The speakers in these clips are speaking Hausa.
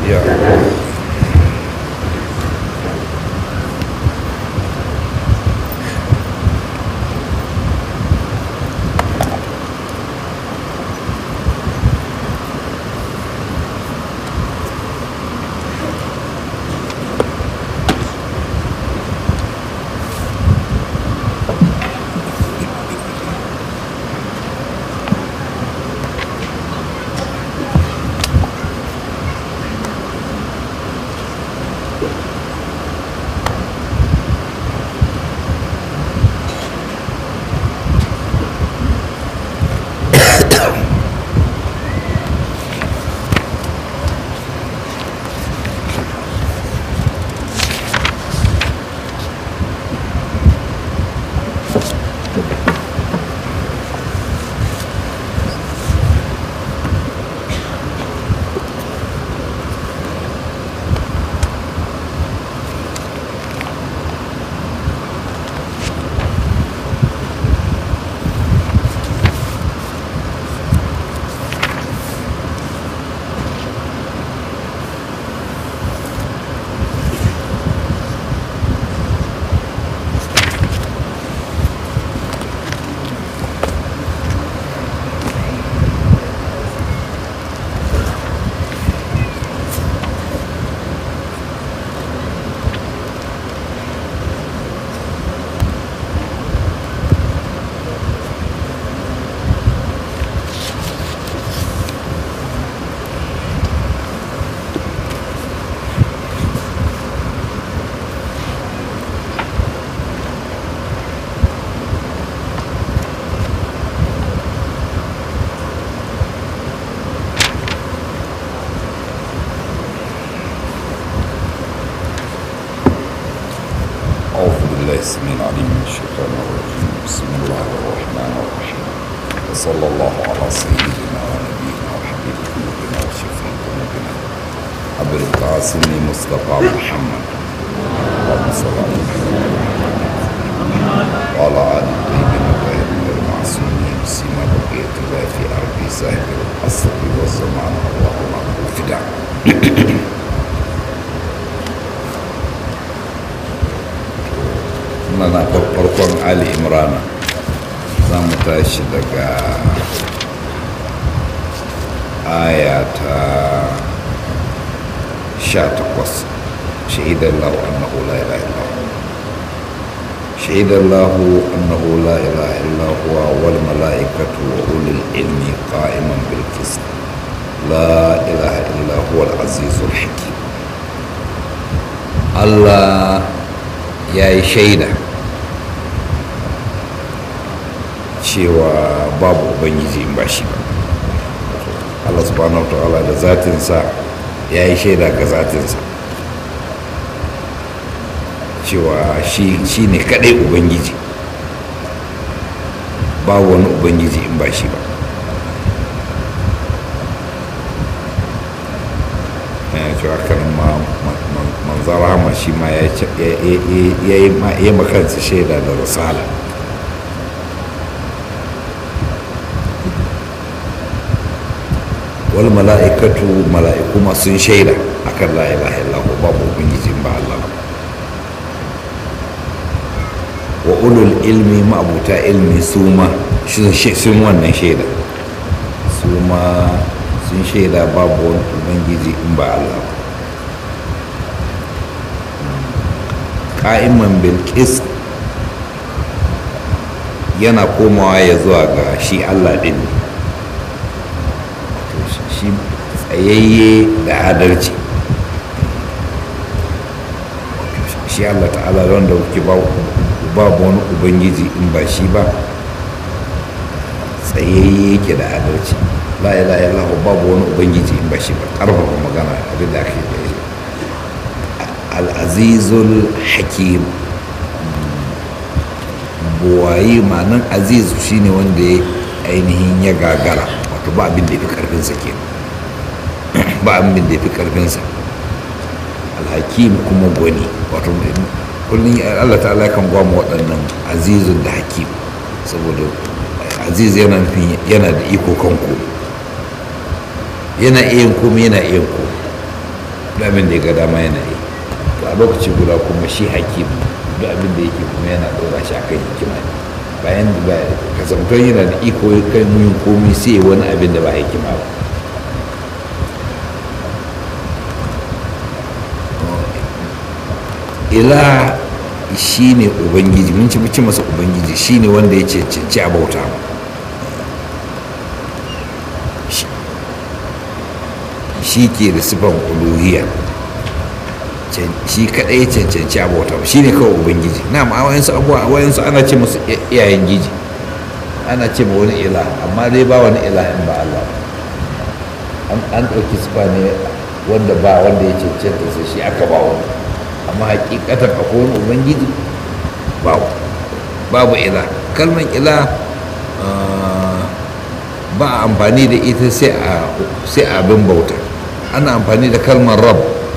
ya أعوذ بالله السميع العليم من الشيطان الرجيم بسم الله الرحمن الرحيم وصلى الله على سيدنا ونبينا وحبيب قلوبنا وشفيع ذنوبنا أبي القاسم مصطفى محمد اللهم صل على محمد وعلى آل الطيبين الطاهرين المعصومين سيما بقية الله في أرض صاحب العصر والزمان اللهم الفداء na na farkon ali imrana za mu tashi daga aya ta sha takwas shahidar lahu annahu la ilaha illa shahidar lahu annahu la ilaha illa huwa wal mala'ikatu wa ulul ilmi qa'iman bil qist la ilaha illa huwa al azizul hakim Allah ya yi shaida cewa babu ubangiji in ba shi ba allah subhanahu wa ta'ala da zatinsa ya yi shaida ga zatinsa cewa shi ne kadai ubangiji babu wani ubangiji in ba shi ba yana cewa kan ma manzara ma shi ma ya yi makansa shaida da risala wal mala'ikatu mala'iku ma sun shaida akan la ilaha illallah babu ubangiji ba Allah wa ulul ilmi ma'abuta ilmi su ma sun wannan shaida su ma sun shaida babu wani ubangiji in ba Allah ba ka'iman bilkis yana komawa ya zuwa ga shi allah ɗin shi tsayayye da adalci shi allah ta'ala wanda kuke babu wani ubangiji in ba shi ba tsayayye yake da adalci la ilaha illallah babu wani ubangiji in ba shi ba ƙarfafa magana abin da ake da al'azizul hakim buwayi ma'anan azizu shine wanda ya ainihin ya gagara wato ba abin da ya fi karfinsa ke ba abin da ya fi karfinsa alhakim kuma gwani wato kullum allah ta'ala kan gwamma waɗannan azizun da hakim saboda aziz yana nufin yana da iko kan ku yana iya komai yana iya komai duk abin da ya ga dama yana yi to a lokaci guda kuma shi hakim duk abin da yake kuma yana ɗora shi akan hikima ne bayan da kasantar yana da iko kai mun komi sai wani abin da ba hikima ba ila shi ne ubangiji mun ci ci masa ubangiji shi ne wanda ya cancanci a bauta shi ke da sifan uluhiyya shi kadai ya cancanci a bauta shi ne kawai ubangiji na ma wayansu abuwa wayansu ana ce musu iyayen giji ana ce ma wani ila amma dai ba wani ila in ba Allah an ɗauki sifa ne wanda ba wanda ya cancanta sai shi aka ba wani amma hakikatar akwai wani ubangiji babu babu ila kalmar ila ba a amfani da ita sai a abin bauta ana amfani da kalmar rab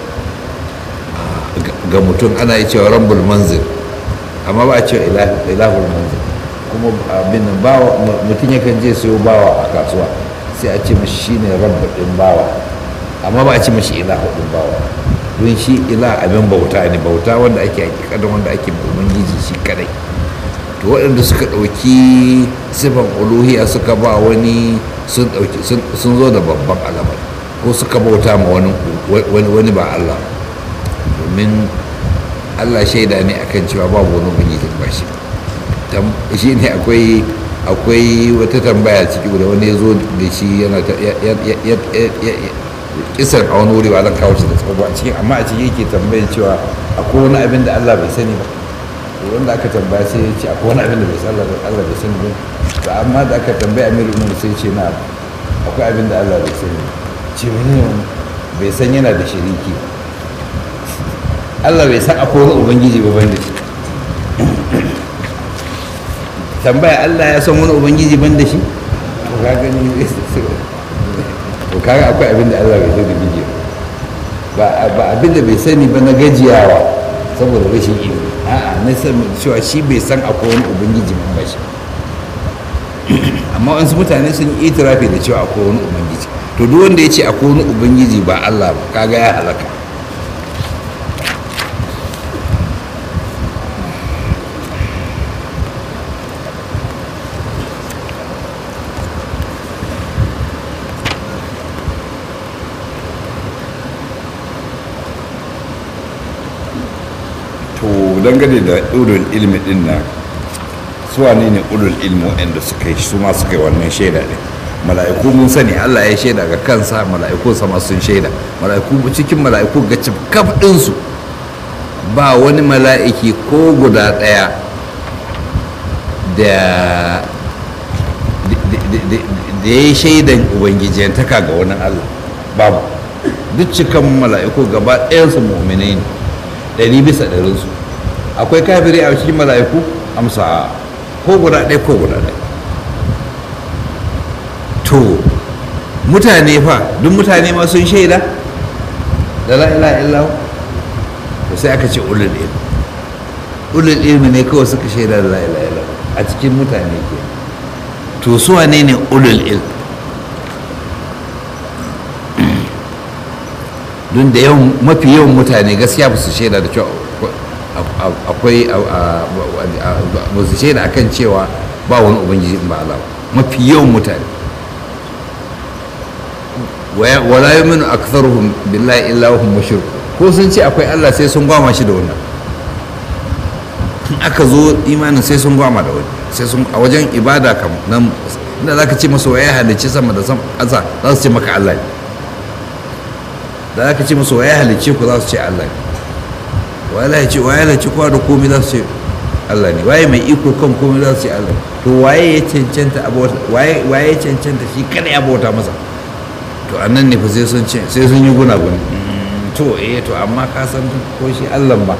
ga mutum ana yi cewa rambul manzil amma ba a cewa ilahul manzil kuma abin bawa mutum yakan je sayo bawa a kasuwa sai a ce mashi shine rabba din bawa amma ba a ce mashi ilahu din bawa don shi ila abin bauta ne bauta wanda ake hakikadan wanda ake ubangiji shi kadai to waɗanda suka ɗauki sifan uluhiya suka ba wani sun ɗauki sun zo da babban alamar ko suka bauta ma wani wani ba Allah domin Allah shaida ne akan cewa babu wani ubangiji ba shi shi ne akwai akwai wata tambaya ciki da wani ya zo da shi yana kisar a wani wuri ba zan kawo shi da tsawo a cikin amma a cikin yake tambayar cewa akwai wani abin da Allah bai sani ba to wanda aka tambaya sai ya ce akwai wani abin da bai san Allah bai sani ba to amma da aka tambaya Amir Umar sai ce na akwai abin da Allah bai sani ce wani bai san yana da shiriki Allah bai san akwai wani ubangiji ba ban da shi tambaya Allah ya san wani ubangiji ban da shi to ka gani to kaga akwai abin da Allah bai so da bige ba ba abin da bai sani ba na gajiyawa saboda rashin ilimi a'a na san cewa shi bai san akwai wani ubangiji man ba shi amma wasu mutane sun yi itirafi da cewa akwai wani ubangiji to duk wanda ya ce akwai wani ubangiji ba Allah ba kaga ya halaka dangane da ulul ilmi din nan su wane ne ulul ilmi waɗanda suka yi su ma suka yi wannan shaida ne mala'iku mun sani Allah ya shaida ga kansa mala'iku sama sun shaida mala'iku cikin mala'iku ga kaf ɗinsu ba wani mala'iki ko guda ɗaya da da ya yi shaidan ubangijiyantaka ga wani Allah babu duk cikan mala'iku gaba ɗayansu mu'minai ne ɗari bisa ɗarinsu akwai kafiri a cikin mala'iku amsa ko guda ɗaya ko guda ɗaya to mutane fa duk mutane ma sun shaida da la ilaha illahu to sai aka ce ulul ilmi ulul ilmi ne kawai suka shaida da la ilaha illahu a cikin mutane ke to su wane ne ulul ilmi don da yawan mafi yawan mutane gaskiya ba su shaida da cewa akwai ba su shaida akan cewa ba wani ubangiji in ba Allah mafi yawan mutane wala yuminu aktharuhum billahi illa hum mushrik ko sun ce akwai Allah sai sun gwama shi da wannan aka zo imanin sai sun gwama da wani sai sun a wajen ibada kam nan inda zaka ce masa waye halicci sama da sama ƙasa za su ce maka Allah ne da zaka ce masa waye halicce ku za su ce Allah ne waye halicci waye halicci kowa da komai za su ce Allah ne waye mai iko kan komai za su ce Allah to waye ya cancanta abota waye waye ya cancanta shi kada ya bauta masa to a nan ne fa sai sun ce sai sun yi gunaguni to eh to amma ka san ko shi allah ba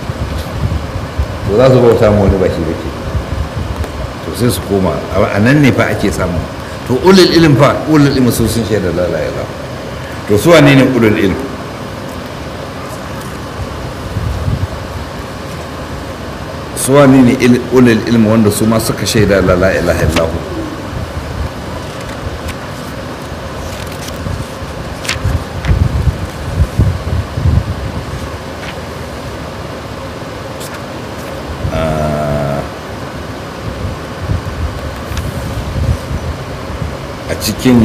to za su bauta ma wani ba shi bake to sai su koma a nan ne fa ake samu to ulul ilm fa ulul ilm su sun shaida la ilaha illallah to su wane ne ulul ilm su wane ne ulul ilm wanda su ma suka shaida la ilaha illallah cikin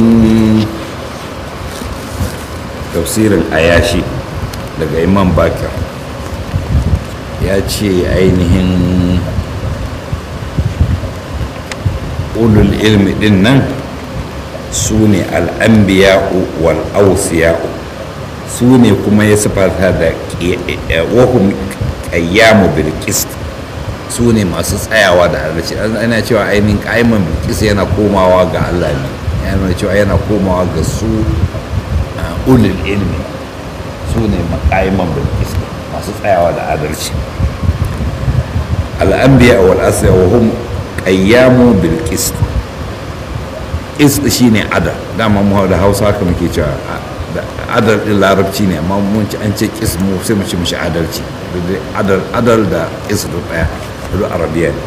tafsirin ayashi daga imam bakir ya ce ainihin ulul ilmi din nan su ne al'ambiya'u wal ausiya'u su ne kuma ya sifata da wahum qayyamu bil qist su ne masu tsayawa da adalci ana cewa ainihin ƙaiman bilkis yana komawa ga Allah ne yana cewa yana komawa ga su ulul ilmi su ne ƙaiman bilkis masu tsayawa da adalci al'ambiya wal asiya wa hum qayyamu bil qist qist shine adal dama mu da Hausa haka muke cewa adal din larabci ne amma mun ci an ce qist mu sai mu ci mishi adalci adal adal da qist duk daya duk arabiya ne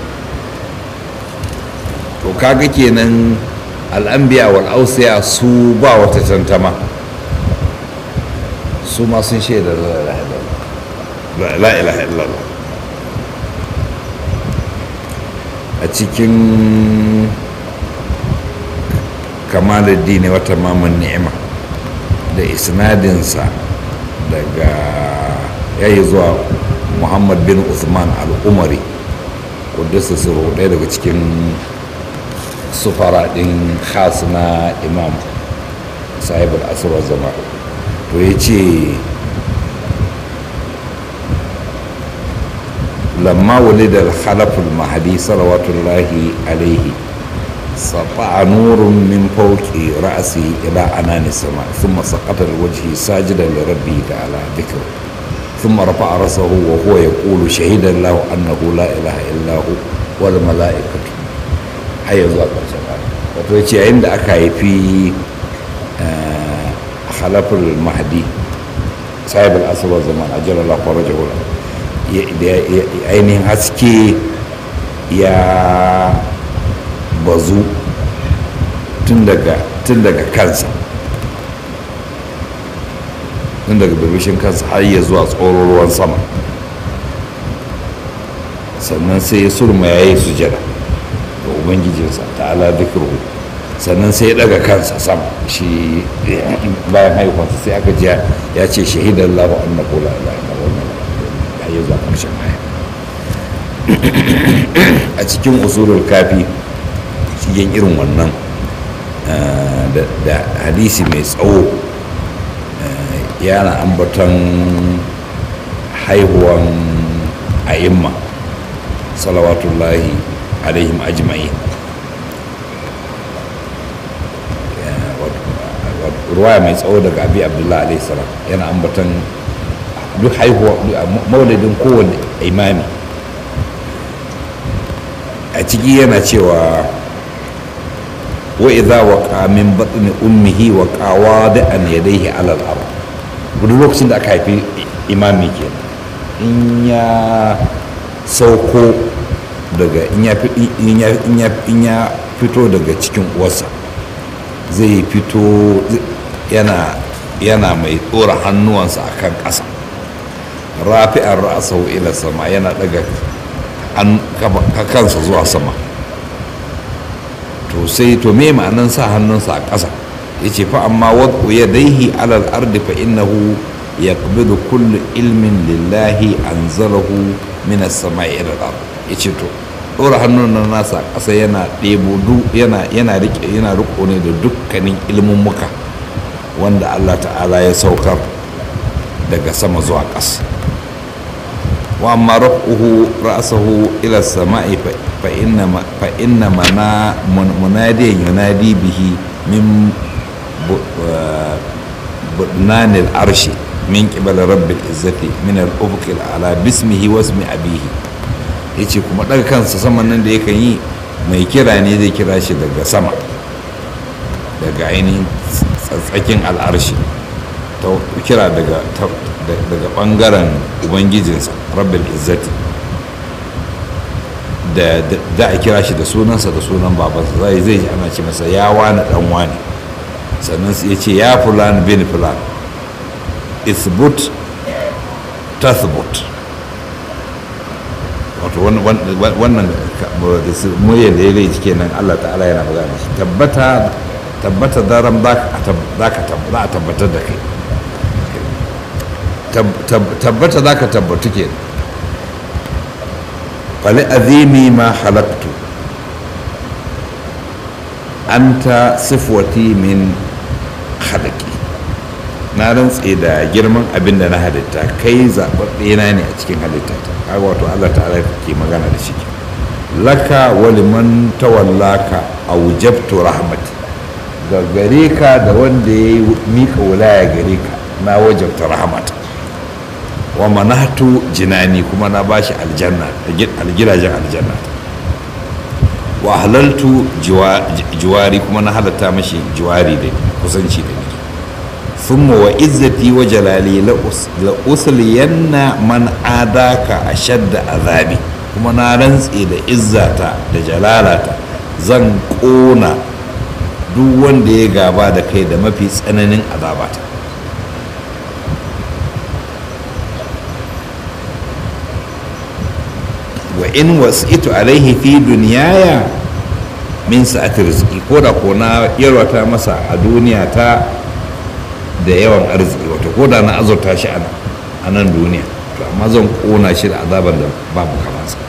to kaga kenan al'ambiya wal ausiya su ba wata tantama su ma sun shaida la ilaha illallah a cikin kamaluddin wata mamun ni'ima da isnadinsa daga yayi zuwa muhammad bin usman al-umari kudusa suru ɗaya daga cikin sufara ɗin khas na imam sahibul asirar zama to ya ce لما ولد الخلف المهدي صلوات الله عليه سطع نور من فوق رأسه إلى أنان السماء ثم سقط الوجه ساجدا لربه تعالى ذكره ثم رفع رأسه وهو يقول شهد الله أنه لا إله إلا هو والملائكة هيا zuwa ƙarshen wato ya ce yayin da aka haifi khalaful mahdi sahibul asaba zaman ajiyar Allah farajahu ainihin haske ya bazu tun daga kansa tun daga birbishin kansa har ya zuwa tsoron ruwan sama sannan sai ya surma ya yi sujada ga ubangijinsa ta'ala zikiru sannan sai ya daga kansa sama shi bayan haihuwarsa sai aka ji ya ce shahidan lahu annahu la ilaha illallah ya zuwa ƙarshen aya a cikin usulul kafi cikin irin wannan da hadisi mai tsawo yana ambaton haihuwan a'imma salawatullahi alaihim ajma'in ruwaya mai tsawo daga abi abdullahi alaihi salam yana ambaton duk haihuwa maulidin kowane imami a ciki yana cewa wa idza waqa min batni ummihi wa qawada an yadayhi ala al-ard duk lokacin da aka haifi imami ke in ya sauko daga in ya fito daga cikin uwarsa zai fito yana yana mai tsora hannuwansa akan ƙasa rafi'ar ra'asahu ila sama yana daga kansa zuwa sama to sai to me ma'anan sa hannunsa a ƙasa ya ce fa amma wadda ya daihi alal ardi fa innahu ya kubidu kullu ilmin lillahi an zalahu minas sama ila al ya ce to ɗora hannun nan nasa ƙasa yana ɗebo yana yana rike yana riko ne da dukkanin ilmin muka wanda Allah ta'ala ya saukar daga sama zuwa ƙasa وأما رفعه رأسه إلى السماء فإنما فإنما منادي ينادي به من بطنان العرش من قبل رب العزة من الأفق الأعلى باسمه واسم أبيه yace kuma daga kansa saman nan da yakan yi mai kira ne zai kira shi daga sama daga ainihin tsatsakin al'arshi ta kira daga daga bangaren ubangijinsa rabbil izzati da da a kira shi da sunansa da sunan babansa zai zai ji ana ce masa ya wani dan wani sannan ya ce ya fulan bin fulan isbut tathbut wato wannan muryar da ya rai kenan Allah ta'ala yana magana shi tabbata tabbata daram za ka tabbatar da kai tabbata za ka tabbatu ke fali azimi ma halaktu anta sifwati min halaki na rantse da girman abin da na halitta kai zaɓaɓɓe na ne a cikin halitta ta kaga wato Allah ta'ala ke magana da shi laka waliman tawallaka aujabtu rahmati ga gare ka da wanda ya yi miƙa wulaya gare ka na wajabta rahmata wa manahtu jinani kuma na bashi aljanna algidajen aljanna wa halaltu jiwari kuma na halatta mashi jiwari da kusanci da ni ثم وعزتي وجلالي لأسلين من آداك أشد عذابي kuma na rantse da izzata da jalalata zan ƙona duk wanda ya gaba da kai da mafi tsananin azabata wa in wasitu alaihi fi duniyaya min sa'ati rizqi ko da ko na yarwata masa a duniya ta da yawan arziki wato ko da na azurta shi a nan duniya to amma zan kona shi da azaban da babu kamansa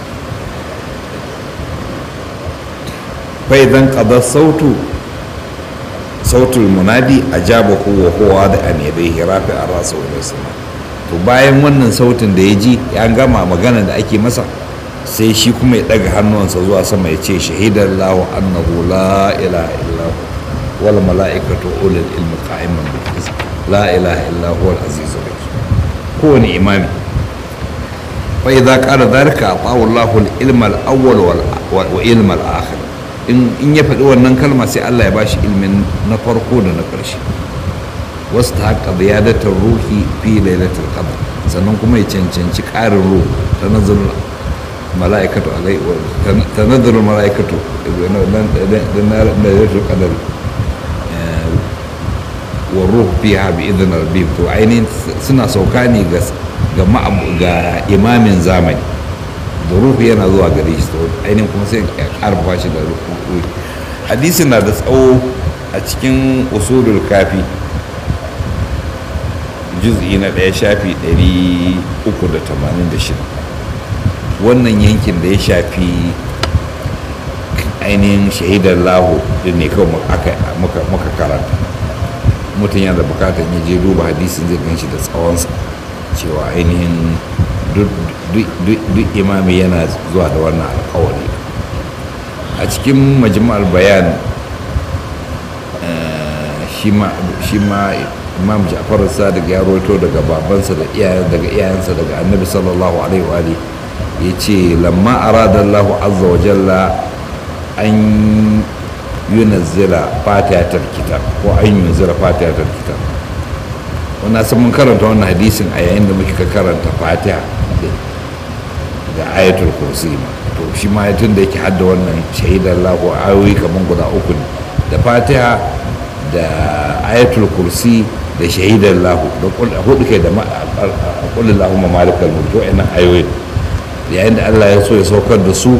fai zan qada sautu sautul munadi ajabahu wa huwa da an yadayhi rafi ar-rasu ila sama to bayan wannan sautin da ya ji ya gama magana da ake masa sai shi kuma ya daga hannuwansa zuwa sama ya ce shahidar lahu annahu la ilaha illahu wal mala'ikatu ulul ilmi qa'iman bil qist la ilaha illa huwa al azizul hakim kowane imami fa idza qala dhalika atahu Allahu al ilma al awwal wa ilma al akhir in in ya faɗi wannan kalma sai Allah ya bashi ilmin na farko da na ƙarshe wasu ta haka ziyadatar ruhi fi lailatul qadr sannan kuma ya cancanci ƙarin ruhu ta nazarin mala'ikatu alai ta nazarin mala'ikatu da lailatul qadr wa ruhu fiha bi idhin rabbihim to ainihin suna sauka ne ga ga imamin zamani da ruhu yana zuwa gare shi to ainihin kuma sai ya karfafa shi da ruhu hadisin na da tsawo a cikin usulul kafi juz'i na ɗaya shafi 386 wannan yankin da ya shafi ainihin shahidar lahu din ne kawai muka karanta mutum yana da bukatar ya je duba hadisin zai gan shi da tsawonsa cewa ainihin duk imami yana zuwa da wannan alkawari a cikin majma'ar bayan shi ma imam ja'far sadiq ya roto daga babansa da daga iyayensa daga annabi sallallahu alaihi wa ya ce lamma arada allahu azza wa jalla an yunazzila fatihatar kitab ko an yunzila fatihatar kitab wannan san mun karanta wannan hadisin a yayin da muke karanta fatiha da ayatul kursi ma to shi ma tun da yake hadda wannan shahidar lahu ayoyi kamar guda uku ne da fatiha da ayatul kursi da shahidar lahu da hudu kai da kullu lahu malikal mulk to ina ayoyi yayin da Allah ya so ya saukar da su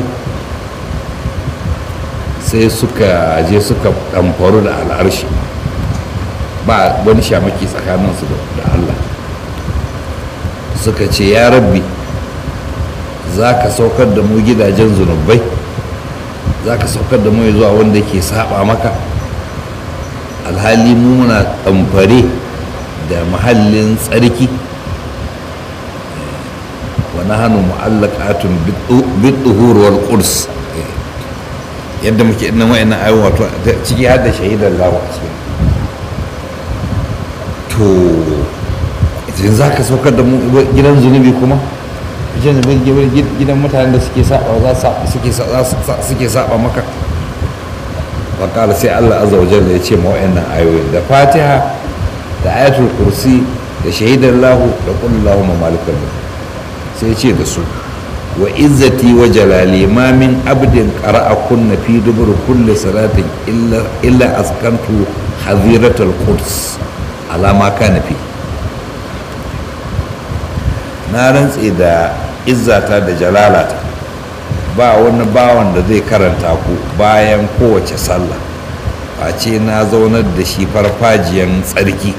sai suka je suka ɗamfaru da al'arshi ba wani shamaki tsakaninsu da Allah suka ce ya rabbi za ka saukar da mu gidajen zunubai za ka saukar da mu zuwa wanda ke saba maka alhali mu muna ɗamfare da mahallin tsarki wani hannu mu'allakatun bid-duhur wal qurs yadda muke nan wa'annan ayoyi wato ciki har da shahidar lawa a cikin to idan za ka saukar da gidan zunubi kuma gidan mutanen da suke saba suke saba maka wakala sai Allah azza wa jalla ya ce ma wa'annan ayoyin da fatiha da ayatul kursi da shahidar lahu da kullu lahu malikul sai ce da su wa izzati wa jalali ma min abdin qara'a kunna fi dubur kulli salatin illa illa askantu hadiratul quds ala ma kana fi na rantse da izzata da jalalata ba wani bawan da zai karanta ku bayan kowace sallah face na zaunar da shi farfajiyan tsarki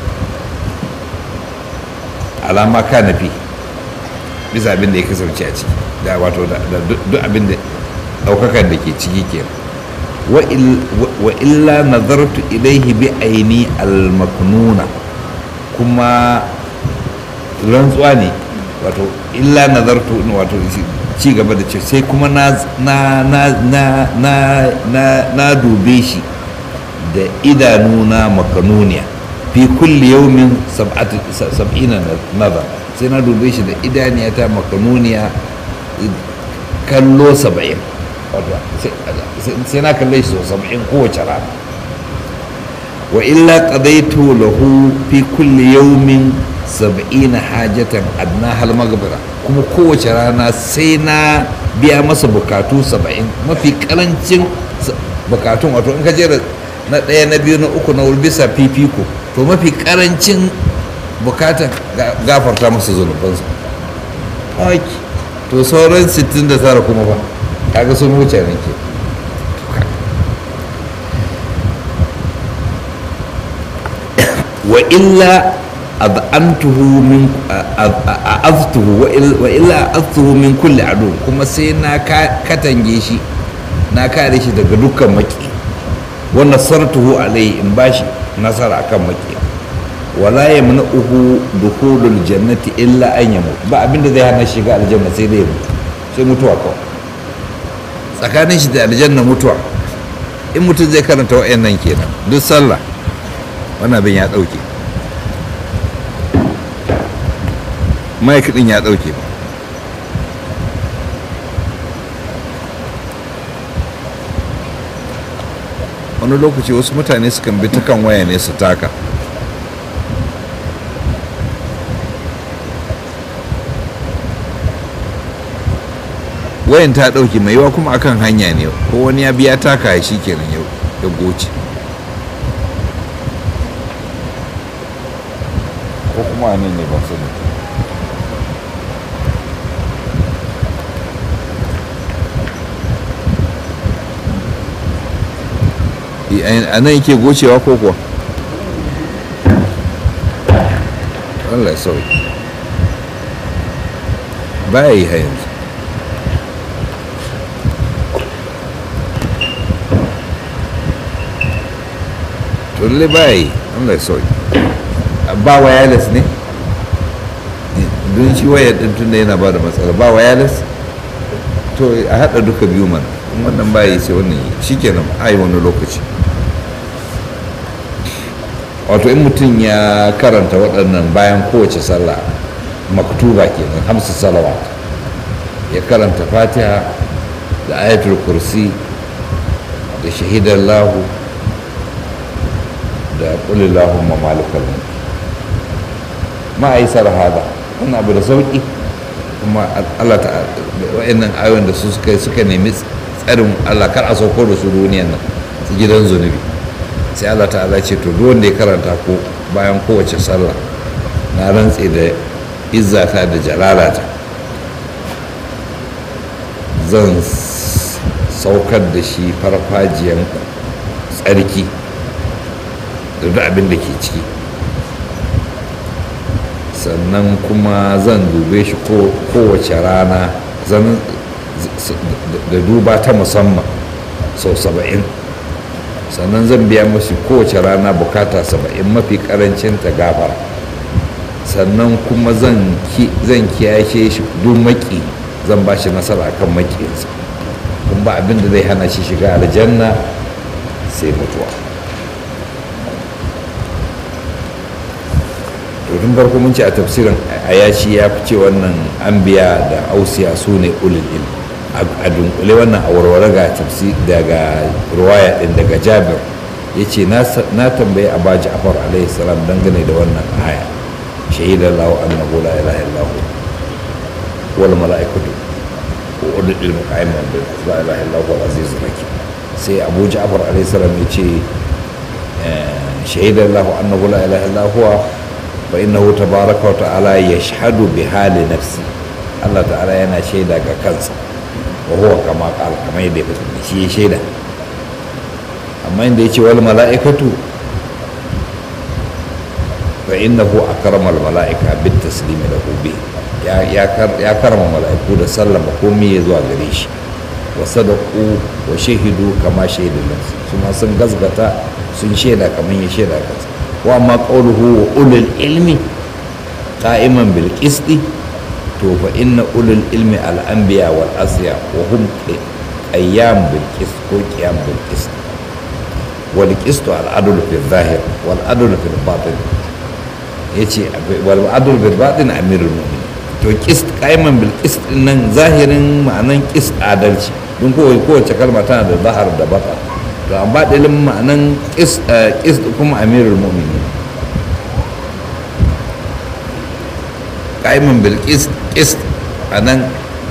alama ka nafi bisa abin da ya kasance a ciki da wato da duk abin da daukakan da ke ciki ke wa illa nazartu ilaihi bi aini al-maknuna kuma rantsuwa ne wato illa nazartu wato ci gaba da ce sai kuma na na na na na na na dube shi da idanuna makanuniya fi kulli yaumin sab'ina nazar sai na dube shi da idaniyata makanuniya kallo saba'in sai na kalle shi sau saba'in kowace rana wa illa qadaitu lahu fi kulli yaumin saba'ina hajatan adna hal magbira kuma kowace rana sai na biya masa bukatu saba'in mafi karancin bukatun wato in ka jera na ɗaya na biyu na uku na bisa fifiko to mafi karancin bukatan gafarta masa zunubansa to sauran 69 kuma ba kaga sun wuce ne ke wa illa ad'antuhu min a'aztuhu wa illa a'aztuhu min kulli adu kuma sai na katange shi na kare shi daga dukkan maki wa nasartuhu alayhi in bashi nasara akan maki wala yamna'uhu dukhulul jannati illa an yamut ba abinda zai hana shiga aljanna sai dai mutu sai mutuwa kawai tsakanin shi da aljanna mutuwa in mutum zai karanta wa'annan kenan duk sallah wannan abin ya dauke mike din ya dauke ba wani lokaci wasu mutane sukan bi ta kan waya ne su taka wayan ta dauke mai yawa kuma akan hanya ne ko wani ya biya taka shi kenan ya goce ko kuma ne ne ban sani a nan yake gocewa ko kuwa Allah sauki baya yi yanzu tulle baya yi Allah sauki ba wireless ne don shi wayar din tunda yana ba da matsala ba wireless to a haɗa duka biyu mana wannan ba yi sai wannan yi shi kenan a yi wani lokaci wato in mutum ya karanta waɗannan bayan kowace sallah maktuba kenan hamsu salawat ya karanta fatiha da ayatul kursi da shahidar lahu da kulillahu malikal mulk ma'aisar hada wannan abu da sauki kuma Allah ta wa'annan ayoyin da su suka suka nemi tsarin Allah kar a sauko da su duniyan nan su gidan zunubi sai Allah ta'ala ce to duk wanda ya karanta ko bayan kowace sallah na rantse da izzata da jalalata zan saukar da shi farfajiyan tsarki da duk abin da ke ciki sannan kuma zan dube shi kowace rana da duba ta musamman sau saba'in sannan zan biya masu kowace rana bukata saba'in mafi karancin ta gafara sannan kuma zan kiyashe shi duk maki zan ba shi nasara kan makinsa kuma ba abin da zai hana shi shiga aljanna sai mutuwa tun farko mun ce a tafsirin ayashi ya fi ce wannan anbiya da ausiya su ne ulul ilm a dunkule wannan a warware ga tafsi daga ruwaya din daga jabir ya ce na tambayi abu ja'far alaihi salam dangane da wannan aya shahidar lahu annahu la ilaha illahu wal mala'ikatu wa ulul ilmi qa'iman bil la ilaha illahu wal azizul hakim sai abu ja'far alaihi salam ya ce shahidar lahu annahu la ilaha illahu فإنه تبارك وتعالى يشهد بحال نفسه الله تعالى yana shaida ga kansa wa huwa kama qala kamar yadda ya shi shaida amma inda ya ce wal mala'ikatu fa innahu akramal mala'ika bit taslimi lahu bi ya ya karama mala'iku da sallama komai ya zuwa gare shi wa sadaku wa shahidu kama shaidu nafsi su ma sun gazgata sun shaida kamar ya shaida kansa wa amma qawluhu wa ulul ilmi qa'iman bil qisti to fa inna ulul ilmi al anbiya wal asya wa hum qayyam bil qist ko qiyam bil qist wal qist al adl fi zahir wal adl fi batin yace wal adl bil batin amirul mu'minin to qist qa'iman bil qist nan zahirin ma'anan qist adalci don kowace kalma tana da zahar da bata to amma dalilin ma'anan qist kuma amirul mu'minin qa'iman bil qist qist anan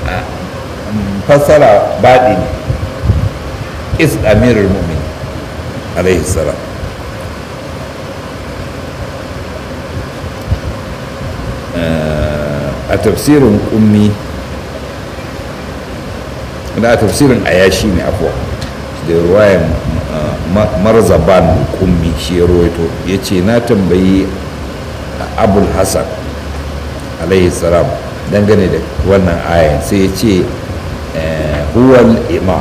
fassara baɗi ne qist amirul mu'minin alaihi salam a tafsirin ummi da tafsirin ayashi ne afuwa da ruwayan marzaban kummi shi ya rawaito ya ce na tambayi abul hassan alaihi salam dangane da wannan ayan sai ya ce huwal imam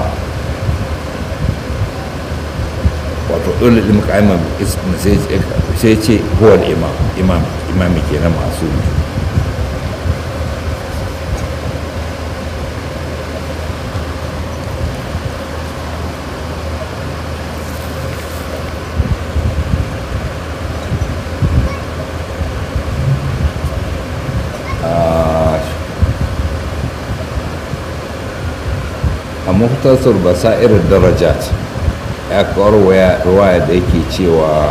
wato dole ilmi ka'iman sai ya ce huwal imam imam imami kenan masu muhtasar basa'ir darajat ya kawo ruwaya da yake cewa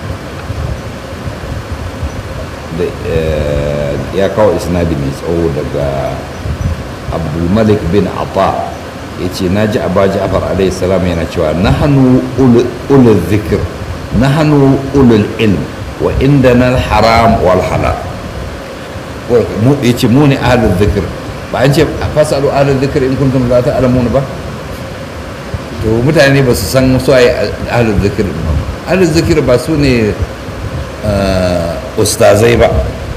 ya kawo isnadi mai tsawo daga abdulmalik bin ata ya ce na ji abu ja'far alaihi salam yana cewa na hannu ulul zikir na hannu ulul ilm wa inda na haram wal halal ya ce mu ne ahalul zikir ba an ce fasalu ahlul zikr in kuntum la ta'lamun ba to mutane ba su san su ai ahlul zikr ba ahlul zikr ba su ne ustazai ba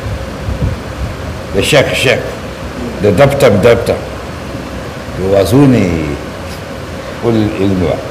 da shek shek da daftar daftar to ba su ne ulul ilmi ba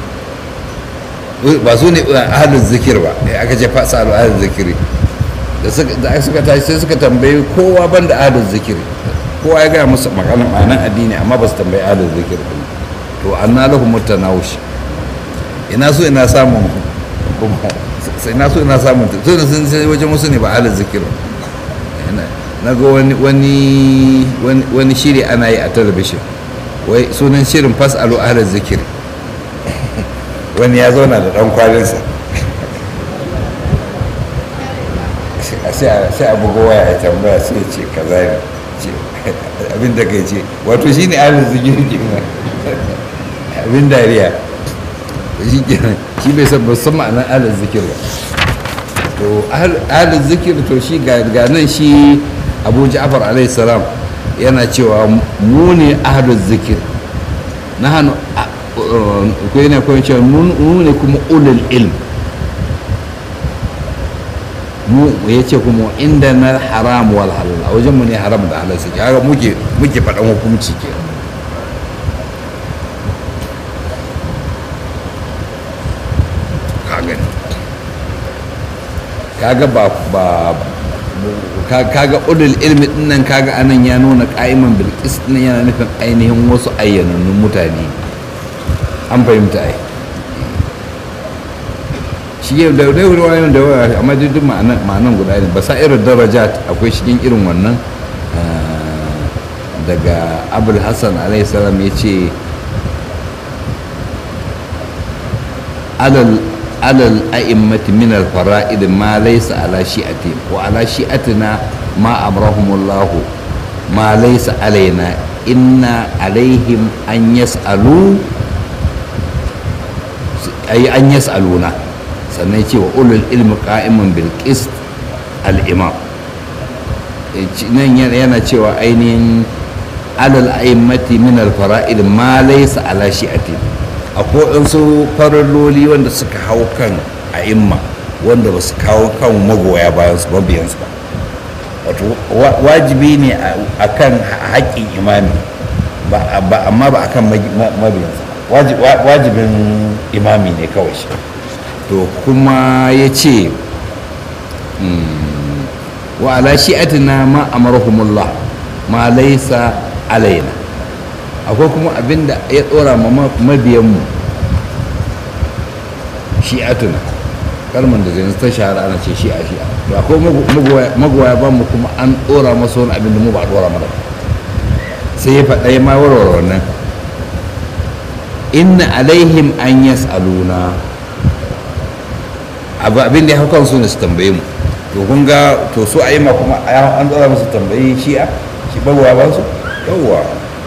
ba su ne ahlul zikir ba aka ce fasalu ahlul zikri da suka tashi sai suka tambayi kowa ban da ahlul zikiri kowa ya gaya musu maganar ma'anar addini amma ba su tambayi ahlul zikir din to anna lahum mutanawush ina so ina samun kuma sai ina so ina samun to sun sai wajen musu ne ba ahlul zikir na ga wani wani wani shiri ana yi a talabishin wai sunan shirin fasalu ahlul zikir wani ya zauna da dan kwalinsa sai a buga waya ya tambaya sai ce kaza ne ce abin da kai ce wato shi ne ahalin zikiri kenan abin dariya shi kenan shi bai san san ma'anar ahalin zikir ba to ahalin zikir to shi ga nan shi abu ja'far alaihi salam yana cewa mu ne ahalin zikir na hannu ko yana kuma cewa mu ne kuma ulul ilm mu ya ce kuma inda na haram wal halal a wajen mu ne haram da halal suke haka muke muke faɗan hukunci ke kaga kaga ba ba kaga ulul ilmi dinnan kaga anan ya nuna qa'iman bil qist yana nufin ainihin wasu ayyanannun mutane an fahimta ai shi yau da dai ruwayoyin da waya amma duk ma'anan guda ne ba sa irin darajat akwai cikin irin wannan daga abul hassan alaihi salam ya ce alal alal a'immati min al fara'id ma laysa ala shi'ati wa ala shi'atina ma amrahumullah ma laysa alaina inna alaihim an yas'alu ay an yas'aluna sannan ce wa ulul ilmi qa'imun bil qist al imam nan yana cewa ainihin alal a'immati min al fara'id ma laysa ala shi'ati akwai waɗansu faralloli wanda suka hau kan a'imma wanda ba su kawo kan magoya bayan su mabiyansu ba wato wajibi ne a kan haƙƙin imami amma ba a kan mabiyansa wajibin imami ne kawai shi to kuma ya ce wa ala shi'atina ma amarhumullah ma laisa alaina akwai kuma abinda ya tsora ma mabiyanmu shi'atuna kalmar da zai ta shahara ana ce shi'a shi'a to akwai magoya ba mu kuma an tsora masa wani abin da mu ba a tsora mana sai ya faɗa ya ma warware wannan inna alaihim an yas'aluna abu abin da ya hau kansu ne su tambaye mu to kun ga to su a yi ma kuma an tsara musu tambayi shi'a shi magoya ba su yawwa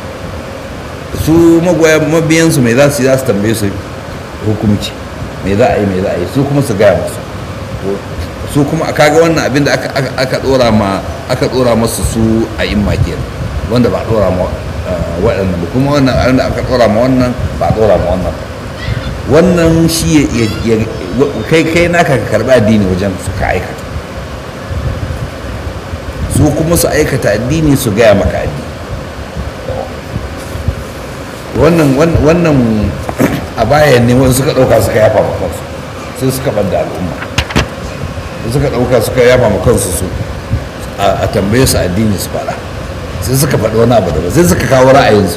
su magoya mabiyansu mai za su yi za su tambaye su hukumci mai za a yi mai za a yi su kuma su gaya musu su kuma a kaga wannan abin da aka dora ma aka dora masu su a yin kenan wanda ba a dora ma waɗannan ba kuma wannan abin da aka dora ma wannan ba a dora ma wannan wannan shi ya kai kai naka ka karɓi addini wajen su ka aikata su kuma su aikata addini su gaya maka addini wannan wannan a bayan ne wani suka ɗauka suka yafa ma kansu sai suka ɓadda al'umma suka ɗauka suka yafa ma kansu su a tambaye su addini su faɗa sai suka faɗi wani abu da sai suka kawo ra'ayinsu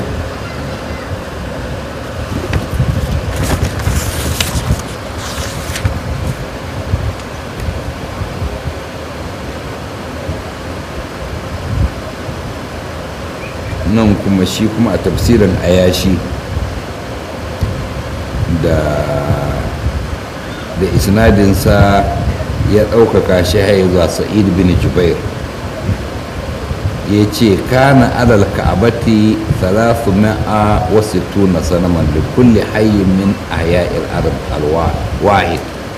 nan kuma shi kuma a tafsirin ayashi da da isnadinsa ya ɗaukaka shi haye zuwa sa'id bin jubair ya ce kana alal ka'abati salasu ma'a wasu tuna sanaman da kulle hayyin min ahya'il arab alwahid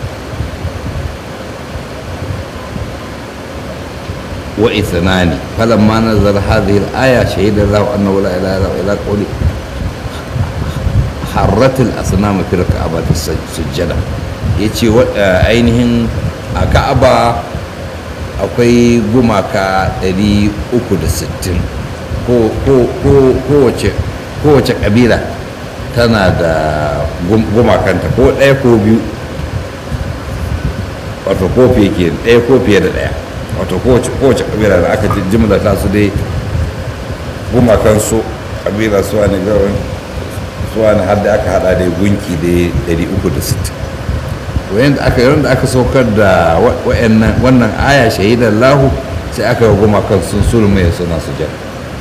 وإثنان فلما نزل هذه الآية شهد الله أنه لا إله إلا إلا قولي حرت الأصنام في الكعبة السجدة yace ainihin a ka'aba akwai gumaka 360 kowace kabila tana da gumakanta ko ɗaya ko biyu wato ko fiye ɗaya ko fiye da ɗaya wato kowace kabila da aka jimla ta su dai gumakan su kabila su wani gawan su wani har da aka hada da gunki da 360 wayan da aka yawan da aka saukar da wannan aya shahidan lahu sai aka yi gumakan sun sulma ya suna su jan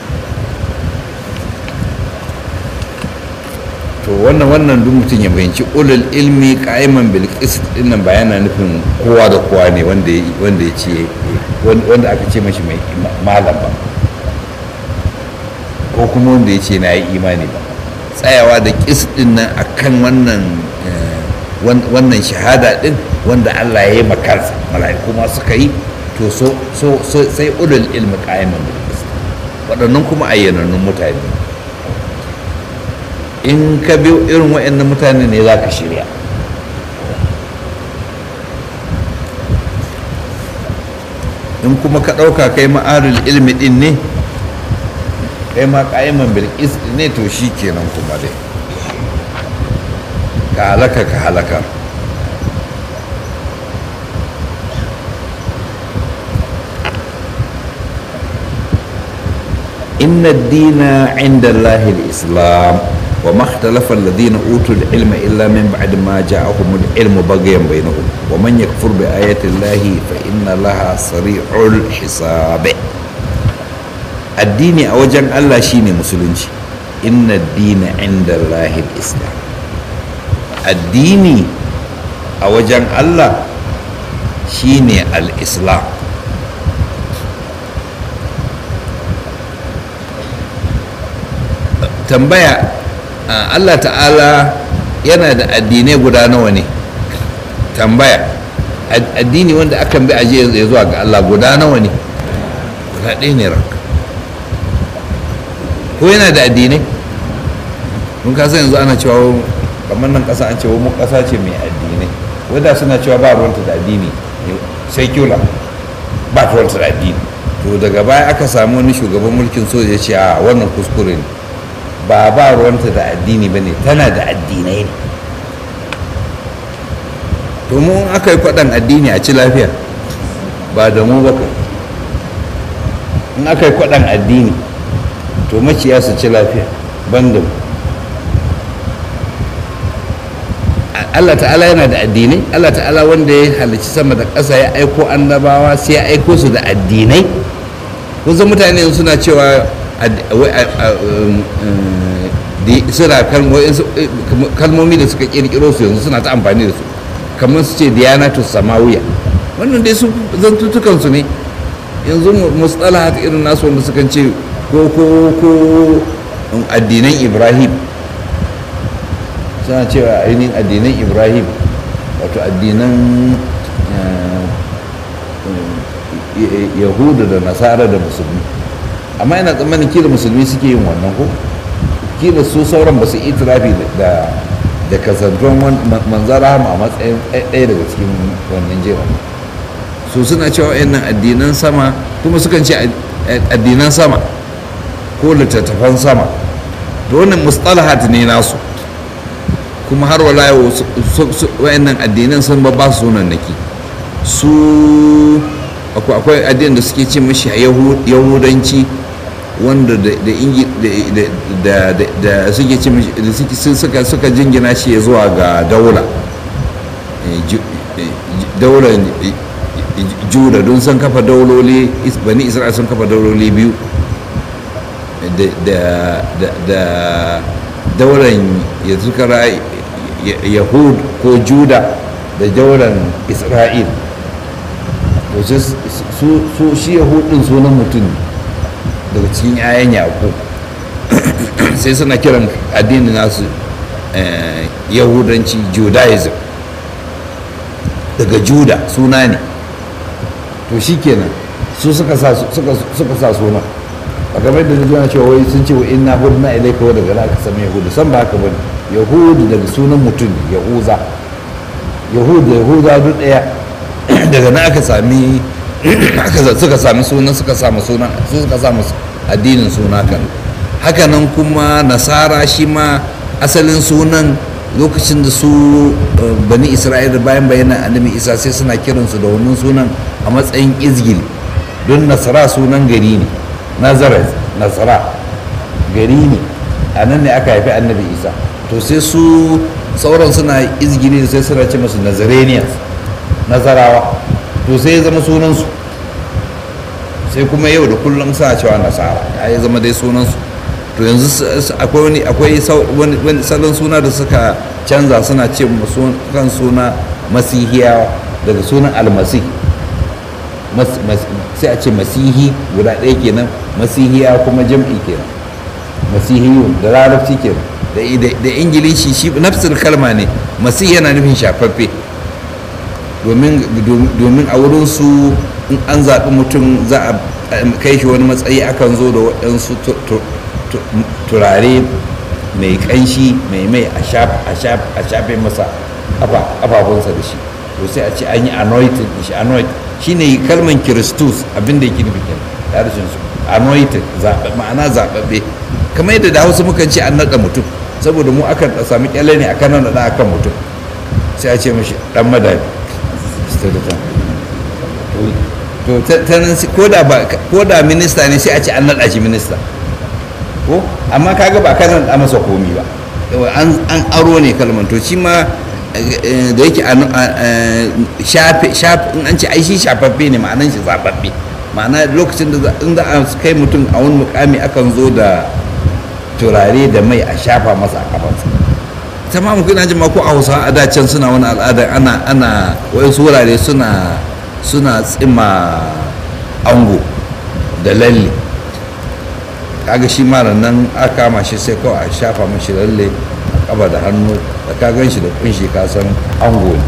to wannan wannan duk mutum ya bayanci ulul ilmi qa'iman bil qist dinnan ba yana nufin kowa da kowa ne wanda wanda ya ce wanda aka ce mashi mai malam ba ko kuma wanda ya ce na yi imani ba tsayawa da qist din nan akan wannan wannan shahada din wanda Allah ya yi makarsa mala'iku ma suka yi to so so sai ulul ilmi qa'iman bil qist waɗannan kuma ayyanannun mutane in ka bi irin waɗannan mutane ne za ka shirya in kuma ka ɗauka kai ma'arul ilmi ɗin ne kai ma ƙa'iman bilkis ne to shi kenan kuma dai ka halaka ka halaka inna dina inda Allahil islam وما اختلف الذين اوتوا العلم الا من بعد ما جاءهم العلم بغيا بينهم ومن يكفر بايات الله فان لها سريع الحساب الدين اوجن الله شيني مسلمشي ان الدين عند الله الاسلام الدين اوجن الله شيني الاسلام tambaya Allah ta'ala yana da addinai guda nawa ne tambaya addini wanda akan bi aje ya zuwa ga Allah guda nawa ne guda ɗaya ne ranka ko yana da addinai mun kasa yanzu ana cewa kamar nan ƙasa an ce wa mu ƙasa ce mai addinai wadda suna cewa ba ruwanta da addini secular ba ruwanta da addini to daga baya aka samu wani shugaban mulkin soja ya ce a wannan kuskure ne ba ba ruwanta da addini ba ne tana da addinai ne to mu aka yi kwaɗan addini a ci lafiya ba da mu ba in aka yi kwaɗan addini to maciya su ci lafiya ban da mu Allah ta'ala yana da addinai Allah ta'ala wanda ya halicci sama da ƙasa ya aiko annabawa sai ya aiko su da addinai kusan mutane suna cewa suna kalmomi da suka kirkiro su yanzu suna ta amfani da su kamar su ce diyanatu samawiya wannan dai su zantutukan su ne yanzu mustalahat irin nasu wanda suka ce ko ko ko addinan ibrahim suna cewa ainihin addinan ibrahim wato addinan yahudu da nasara da musulmi amma yana tsammanin kila musulmi suke yin wannan ko kila su sauran ba su itirafi da da kasantuwan manzan rahama a matsayin ɗaya daga cikin wannan jerin su suna cewa wayannan addinan sama kuma sukan ce addinan sama ko littattafan sama da wannan mustalahat ne nasu kuma har wala yau wayannan addinan sun ba ba su sunan naki su akwai addinin da suke ce mashi yahudanci wanda da suke ce suka suka jingina shi zuwa ga daula daular juda don sun kafa dauloli bani isra'il sun kafa dauloli biyu da daular ya suka yahud ko juda da daular isra'il su shi yahudin sunan mutum daga cikin 'ya'yan yaƙo sai suna kiran addini nasu yahudanci judaism daga juda suna ne to shi kenan su suka sa suna a game da zuwa cewa wai sun ce wa inna hudna ilaika wa daga aka sami yahudu san ba haka bane yahudu daga sunan mutum yahuza yahudu da yahuza duk daya daga nan aka sami suka sami sunan suka samu sunan su suka samu addinin suna kan hakanan kuma nasara shi ma asalin sunan lokacin da su bani isra'ila bayan bayanan annabi isa sai suna kiransu da wannan sunan a matsayin izgil don nasara sunan gari ne nazaret nasara gari ne a nan ne aka haifi annabi isa to sai su sauran suna izgili sai suna ce masu nazarenians nazarawa to sai ya zama sunansu sai kuma yau da kullum suna cewa nasara ya zama dai sunansu to yanzu akwai wani akwai wani salon suna da suka canza suna ce kan suna masihiyawa daga sunan almasi sai a ce masihi guda ɗaya kenan masihiya kuma jam'i kenan masihiyun da larabci kenan da ingilishi shi nafsul kalma ne masih yana nufin shafaffe domin a wurin su in an zaɓi mutum za a kai shi wani matsayi akan zo da waɗansu turare mai ƙanshi mai mai a shafe masa ƙafafunsa da shi to sai a ce an yi anointed da shi anointed shi ne kalman kiristus abinda yake nufi kenan da harshen su anointed ma'ana zaɓaɓɓe kamar yadda da hausa mukan ce an naɗa mutum saboda mu akan sami kyalle ne akan naɗa akan mutum sai a ce mashi ɗan madani to ta nan ko da minista ne sai a ce an naɗa shi minista ko amma kaga ba ka naɗa masa komi ba an aro ne kalman to shi ma da yake shafe in an ce ai shi shafaffe ne ma'anan shi zababbe ma'ana lokacin da in za a kai mutum a wani mukami akan zo da turare da mai a shafa masa a kafansa ta ma muku ina jin ma ko a hausa a dacen suna wani al'ada ana ana wayansu wurare suna suna tsima ango da lalle kaga shi mara nan aka kama shi sai kawai a shafa mashi lalle a kaba da hannu da ka gan shi da kunshi ka san ango ne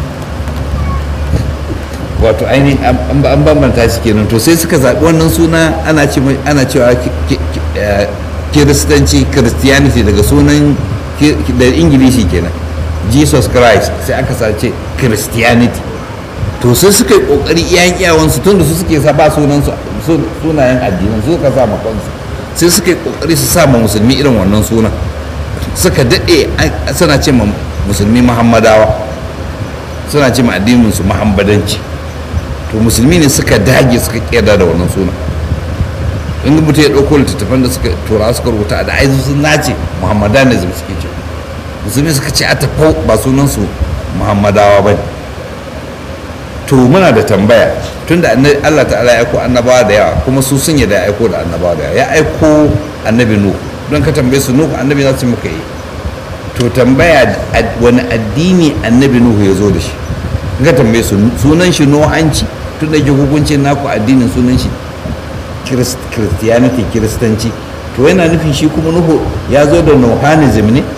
wato ainihin an bambanta shi kenan to sai suka zaɓi wannan suna ana cewa kiristanci christianity daga sunan da ingilishi kenan jesus christ sai aka sace christianity to sai suka yi kokari iyayen iyawansu tun da su suke sa ba sunan sunayen addinan su suka sa kansu sai suka yi kokari su sa ma musulmi irin wannan sunan suka daɗe suna ce ma musulmi muhammadawa suna ce ma addinin su muhammadanci to musulmi ne suka dage suka kiyada da wannan sunan in mutum ya ɗauko littattafan da suka tura suka rubuta da aizu sun nace muhammadanism suke ce musulmi suka ce a tafau ba sunansu muhammadawa ba ne to muna da tambaya tunda Allah ta'ala ya aiko annabawa da yawa kuma su sun yadda ya aiko da annabawa da yawa ya aiko annabi nuhu don ka tambaye su nuhu annabi za su muka yi to tambaya wani addini annabi nuhu ya zo da shi in ka tambaye su sunan shi nuhanci tunda ke hukuncin naku addinin sunan shi christianity kiristanci to yana nufin shi kuma nuhu ya zo da nuhanism ne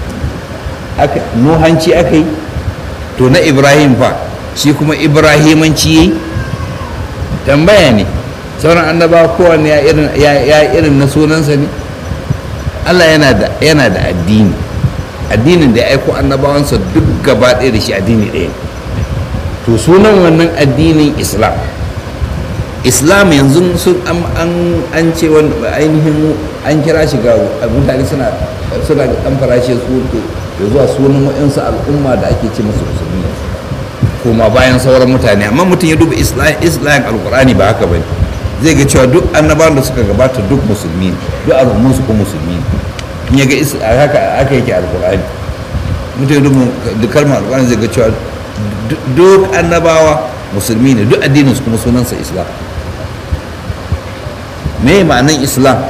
nuhanci aka yi to na ibrahim fa shi kuma ibrahimanci yayi tambaya ne sauran annabawa kowanne ya irin na sunansa ne allah yana da addini addinin da ya aiko annabawansa duk gaba ɗaya da shi addini ɗaya to sunan wannan addinin islam islam yanzu sun an ce ainihin an kira shi ga mutane suna suna an farashe su da zuwa sunan wa'insu al'umma da ake ce masu musulmi kuma bayan sauran mutane amma mutum ya duba islam alkurani ba haka bane zai ga cewa duk annabawan da suka gabata duk musulmi duk al'ummun su ko musulmi in ya ga haka haka yake alkurani mutum ya duba duk kalmar alkurani zai ga cewa duk annabawa musulmi ne duk addinin su kuma sunansa islam me ma'anan islam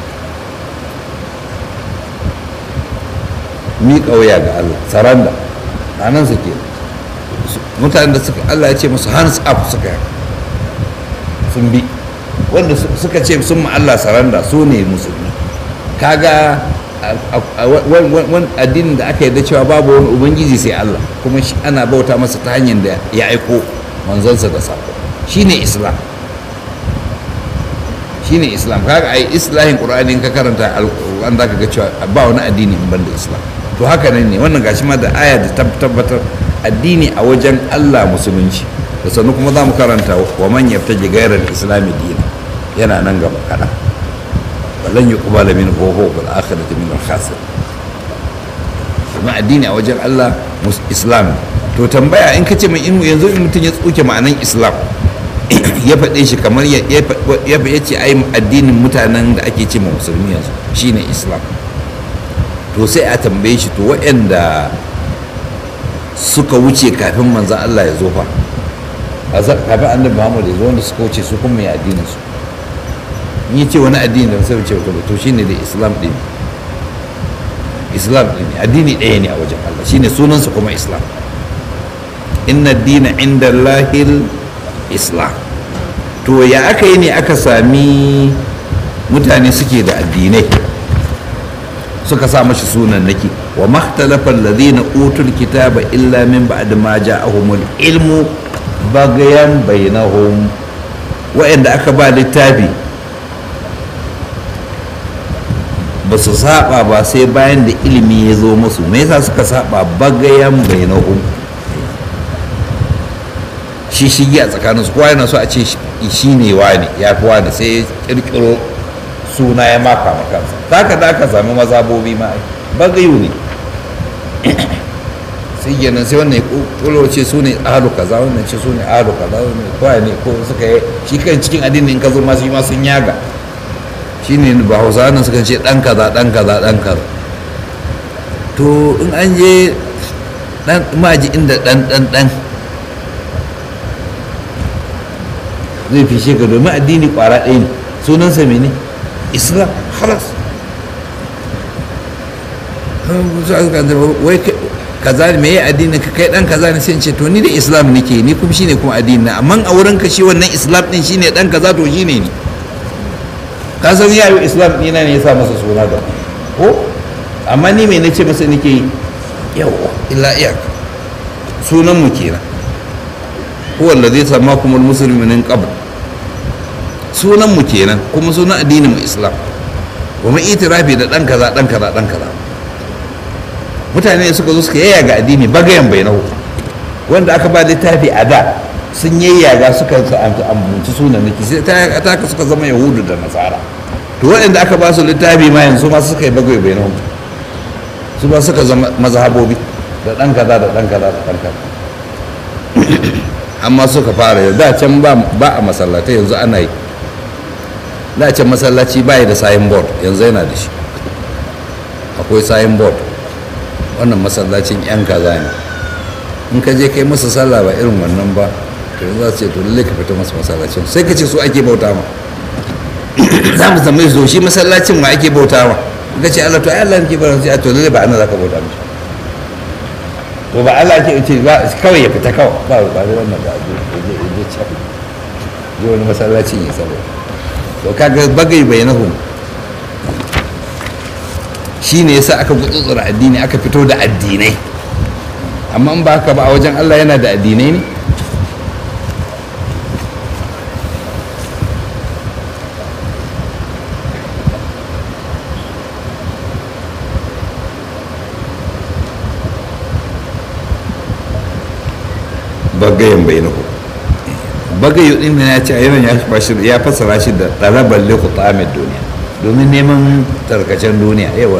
miƙa wuya ga Allah saranda ma'anan su ke mutanen da suka Allah ya ce musu hands up suka sun bi wanda suka ce sun ma Allah saranda su ne musulmi kaga wani addinin da aka yarda cewa babu wani ubangiji sai Allah kuma shi ana bauta masa ta hanyar da ya aiko manzonsa da sako shine islam shine islam kaga ai islahin qur'ani ka karanta alquran zaka ga cewa ba wani addini in banda islam to haka nan ne wannan gashi ma da aya da tabbatar addini a wajen Allah musulunci da sannu kuma za mu karanta wa man yabtaji ghayra al-islam dina yana nan gaba kada walan yuqbala min huwa bil akhirati min al-khasir kuma addini a wajen Allah islam to tambaya in ka ce mai in yanzu in mutum ya tsuke ma'anan islam ya faɗe shi kamar ya ce ai addinin mutanen da ake ce ma musulmi yanzu shine islam to sai a tambaye shi to waɗanda suka wuce kafin manzan Allah ya zo fa kafin annabi Muhammad ya zo wanda suka wuce su kuma mai addinin su in ya ce wani addini da sai wuce to shine da islam ɗin islam ɗin addini ɗaya ne a wajen Allah shine sunansa kuma islam inna dina inda lahil islam to ya aka yi ne aka sami mutane suke da addinai suka sa mashi sunan naki wa makhtalafa alladhina utul kitaba illa min ba'd ma ja'ahumul ilmu bagayan bainahum wa'anda aka ba littafi ba su saba ba sai bayan da ilimi ya zo musu me yasa suka saba bagayan bainahum shi shigi a tsakaninsu kowa yana so a ce shi ne wani ya fi wani sai ya kirkiro suna ya maka makansa ta ka da aka sami mazabobi ma bagayu ne sai kenan sai wannan ya ce su ne ahalu kaza wannan ce su ne ahalu kaza wannan kowa ne ko suka yi shi kan cikin addini in ka zo masu yi ma sun yaga shi ne ba hausa nan suka ce dan kaza dan kaza dan kaza to in an je dan maji inda dan dan dan zai fishe ka domin addini kwara ɗaya ne sunansa mene islam halas wai kaza me ya addini ka kai dan kaza ne sai ce to ni da islam nake ni kuma shine kuma addini amma a wurin ka shi wannan islam din shine dan kaza to shine ni ka san ya yi islam ɗina ne ya sa masa suna da ko amma ni me nace masa nake yawa illa iyaka sunan mu kenan huwa allazi sammakum almuslimin min qabl sunan mu kenan kuma sunan addinin mu islam wa mu itirafi da dan kaza dan kaza dan kaza mutane suka zo suka yayyaga addini bagayen bai nahu wanda aka ba littafi a da sun yayyaga suka ambanci sunan niki sai ta ka suka zama yahudu da nasara to waɗanda aka ba su littafi ma yanzu ma suka yi bagayen bai nahu su ba suka zama mazhabobi da ɗan kaza da ɗan kaza da ɗan kaza amma suka fara yau da can ba a masallatai yanzu ana yi da can masallaci ba da sayin board yanzu yana da shi akwai sayin board wannan masallacin yan kaza ne in ka je kai masa sallah ba irin wannan ba to yanzu za su ce to lalle ka fita masa masallacin sai ka ce su ake bauta ma za mu zama zo shi masallacin ma ake bauta ma ka ce Allah to ai Allah ke bauta sai to lalle ba ana za ka bauta mishi to ba Allah ke ce ba kawai ya fita kawai ba ba da wannan ba je je je can je wani masallacin ya sabo to kaga bagai bainahum shine yasa aka gutsutsura addini aka fito da addinai amma in ba haka ba a wajen Allah yana da addinai ne bagayen bai nahu bagayu din ya ce a yawan ya fassara shi da ɗarabar leku tsamin duniya domin neman tarkacen duniya yawa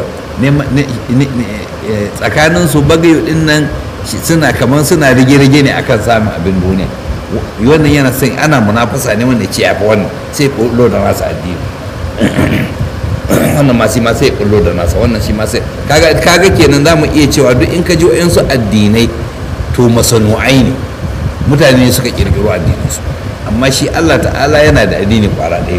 tsakanin su bagayu din nan suna kamar suna rige-rige ne akan samun abin duniya wannan yana son ana munafasa ne wanda ce ya fi wannan sai kullo da nasa addini wannan ma ma sai kullo da nasa wannan shi ma sai kaga kenan za mu iya cewa duk in ka ji wa'yansu addinai to masanu'ai ne mutane ne suka kirkiro addininsu amma shi allah ta'ala yana da addini kwara ɗaya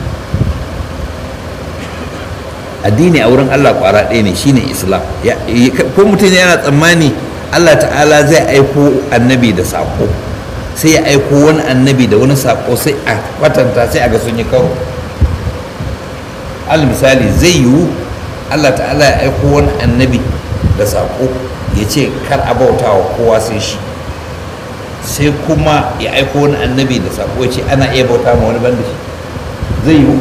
addini a wurin allah kwara ɗaya ne shine islam ko mutum yana tsammani allah ta'ala zai aiko annabi da saƙo sai ya aiko wani annabi da wani saƙo sai a kwatanta sai a ga sun yi karo al misali zai yiwu allah ta'ala ya aiko wani annabi da saƙo ya ce kar a bauta wa kowa sai shi sai kuma ya aiko wani annabi da sako ce ana iya bauta ma wani banda shi zai yiwu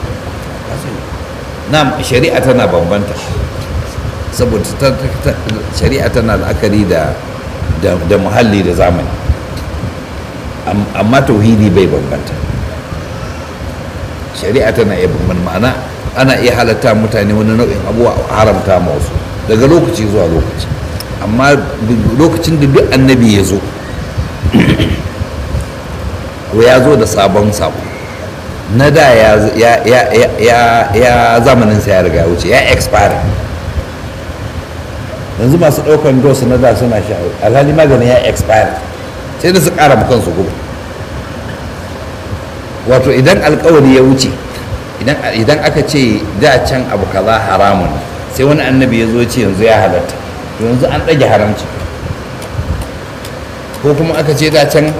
na shari'a tana bambanta saboda shari'a tana la'akari da da muhalli da zamani amma tauhidi bai bambanta shari'a tana iya bambanta ma'ana ana iya halatta mutane wani nau'in abuwa haramta ma wasu daga lokaci zuwa lokaci amma lokacin da duk annabi ya zo ko ya zo da sabon sabo na da ya zamaninsa ya riga wuce ya expire yanzu masu ɗaukan dos na da suna sha alhali maganin ya expire sai da su ƙara kansu guba wato idan alkawari ya wuce idan aka ce da can abu kaza haramun sai wani annabi ya zo ce yanzu ya halatta yanzu an ɗage haramci ko kuma aka ce da can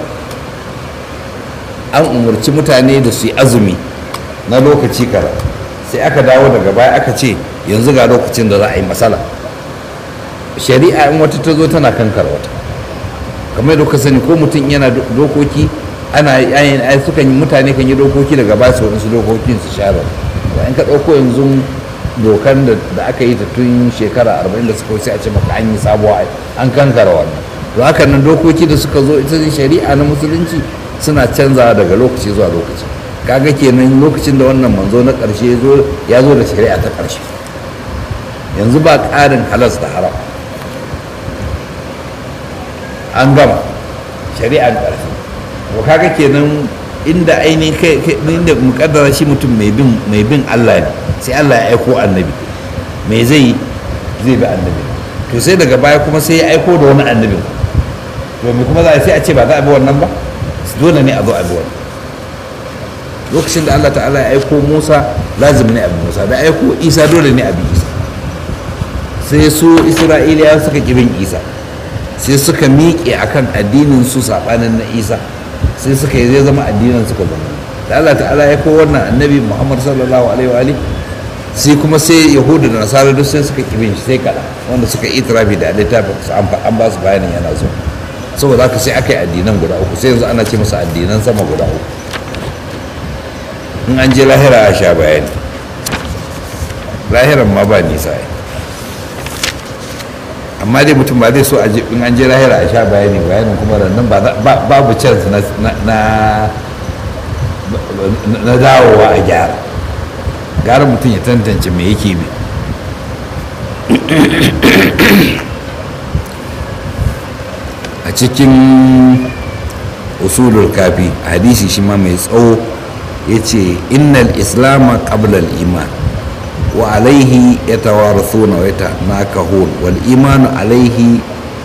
an umarci mutane da su yi azumi na lokaci kara sai aka dawo daga baya aka ce yanzu ga lokacin da za a yi matsala shari'a in wata ta zo tana kankar wata kamar da sani ko mutum yana dokoki ana yayin ai sukan yi mutane kan yi dokoki daga baya su wadansu dokokin su share ba in ka ɗauko yanzu dokan da aka yi ta tun shekara arba'in da suka wuce a ce maka an yi sabuwa an kankara wannan to haka nan dokoki da suka zo ita shari'a na musulunci suna canzawa daga lokaci zuwa lokaci kaga kenan lokacin da wannan manzo na ƙarshe ya zo da shari'a ta ƙarshe yanzu ba ƙarin halas da haram an gama shari'an ƙarshe to kaga kenan inda ainihin kai inda mukaddara shi mutum mai bin mai bin Allah ne sai Allah ya aiko annabi me zai zai bi annabi to sai daga baya kuma sai ya aiko da wani annabi to me kuma za a sai a ce ba za a bi wannan ba dole ne a zo a bi wannan lokacin da Allah ta'ala ya aiko Musa lazim ne a bi Musa da aiko Isa dole ne a bi Isa sai su Isra'iliya suka kibin Isa sai suka miƙe akan addinin su sabanin na Isa sai suka yi zai zama addinin suka zama da Allah ta'ala ya ko wannan annabi Muhammad sallallahu alaihi wa ali sai kuma sai yahudu da nasara duk sai suka kibin shi sai kada wanda suka itirafi da littafin su an ba su bayanin yana zo saboda haka sai aka yi addinan guda uku sai yanzu ana ce masa addinan sama guda uku in an je lahira a sha bayani lahiran ma ba nisa amma dai mutum ba zai so in an je lahira a sha bayani bayanin kuma nan babu chance na na dawowa a gyara gara mutum ya tantance me yake bi a cikin usulul kafi hadisi shi ma mai tsawo ya ce innal islama qablal iman wa alaihi ya tawarithuna wa yatanakahun wal imanu alaihi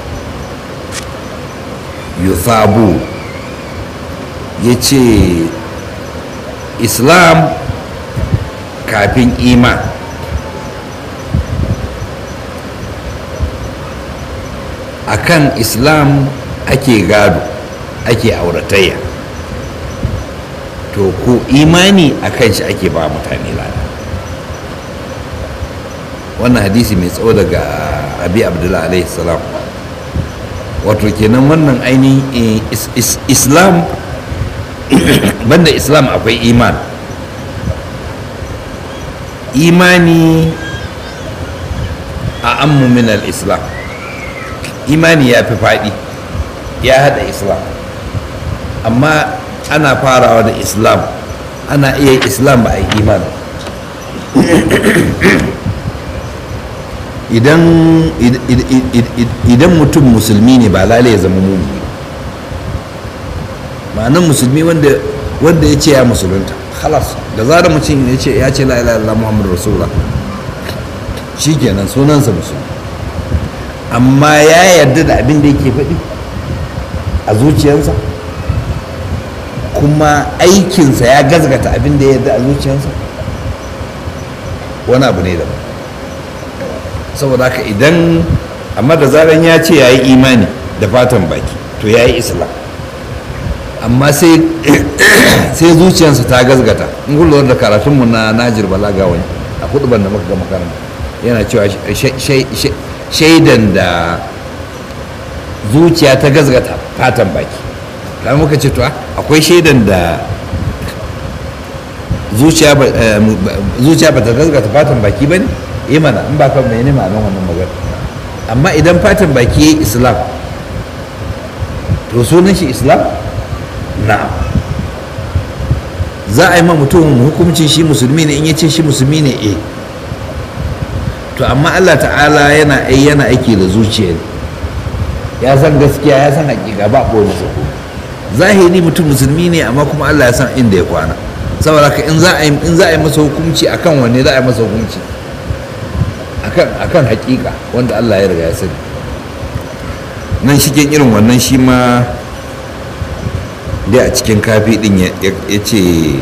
yuthabu ya ce islam kafin iman akan islam ake gado ake auratayya to ko imani a kan shi ake ba mutane lada wannan hadisi mai tsawo daga abi abdullahi alaihi salam wato kenan wannan ainihin islam banda islam akwai iman imani a ammu min al-islam imani ya fi faɗi ya haɗa islam amma ana farawa da islam ana iya islam ba a yi iman idan mutum musulmi ne ba lalai ya zama mumini ma'anan musulmi wanda ya ce ya musulunta halas da zarar mutum ya ce ya ce la ilaha illallah muhammadu rasulullah shikenan sunansa musulmi amma ya yarda da abin da yake faɗi a zuciyarsa kuma aikinsa ya gazgata abin da ya yarda a zuciyarsa wani abu ne daban saboda haka idan amma da zaran ya ce ya yi imani da fatan baki to ya yi islam amma sai zuciyarsa ta gazgata in kullum da karatunmu na najir balaga wani a hudu da muka ga makaranta yana cewa shaidan da zuciya ta gazgata fatan baki kamar muka ce to akwai shaidan da zuciya ba ta gazgata fatan baki ba ne yi mana in ba kan mai nema nan wannan magana amma idan fatan baki ya yi islam to sunan shi islam na za a yi ma mutum hukuncin shi musulmi ne in ya ce shi musulmi ne eh to amma allah ta'ala yana yana aiki da zuciya ne ya san gaskiya ya san hakika ba ɓoye sako zahiri mutum musulmi ne amma kuma allah ya san inda ya kwana saboda ka in za a yi in za a yi masa hukunci akan wanne za a yi masa hukunci akan akan hakika wanda allah ya riga ya sani nan shigen irin wannan shi ma dai a cikin kafi din ya ce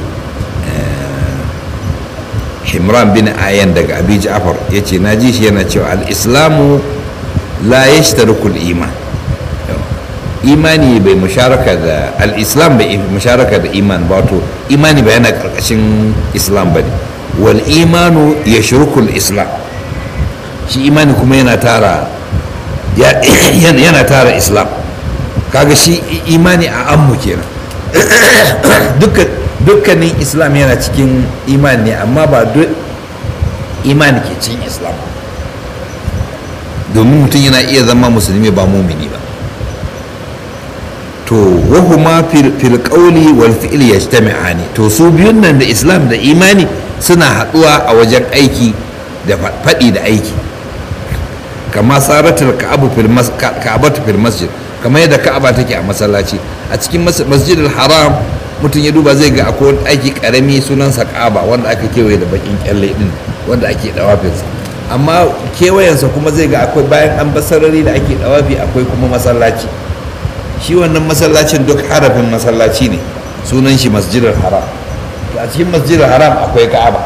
himran bin ayan daga abi ja'far ya ce na ji shi yana cewa al-islamu la yashtarikul iman imani bai musharaka da al-islam bai musharaka da iman ba to imani ba yana karkashin islam ba ne wal imanu yashrukul islam shi imani kuma yana tara yana tara islam kaga shi imani a ammu kenan dukkanin islam yana cikin imani ne amma ba duk imani ke cikin islam domin mutum yana iya zama musulmi ba mumini ba to wahuma fil qawli wal fi'li yajtami'ani to su biyun nan da islam da imani suna haɗuwa a wajen aiki da faɗi da aiki kama saratul ka'abu fil ka'abatu fil masjid kamar yadda ka'aba take a masallaci a cikin masjidil haram mutum ya duba zai ga akwai aiki karami sunansa ka'aba wanda aka kewaye da bakin kyalle din wanda ake dawafinsa amma kewayensa kuma zai ga akwai bayan an basarari da ake dawafi akwai kuma masallaci shi wannan masallacin duk harafin masallaci ne sunan shi masjidil haram a cikin masjidil haram akwai ka'aba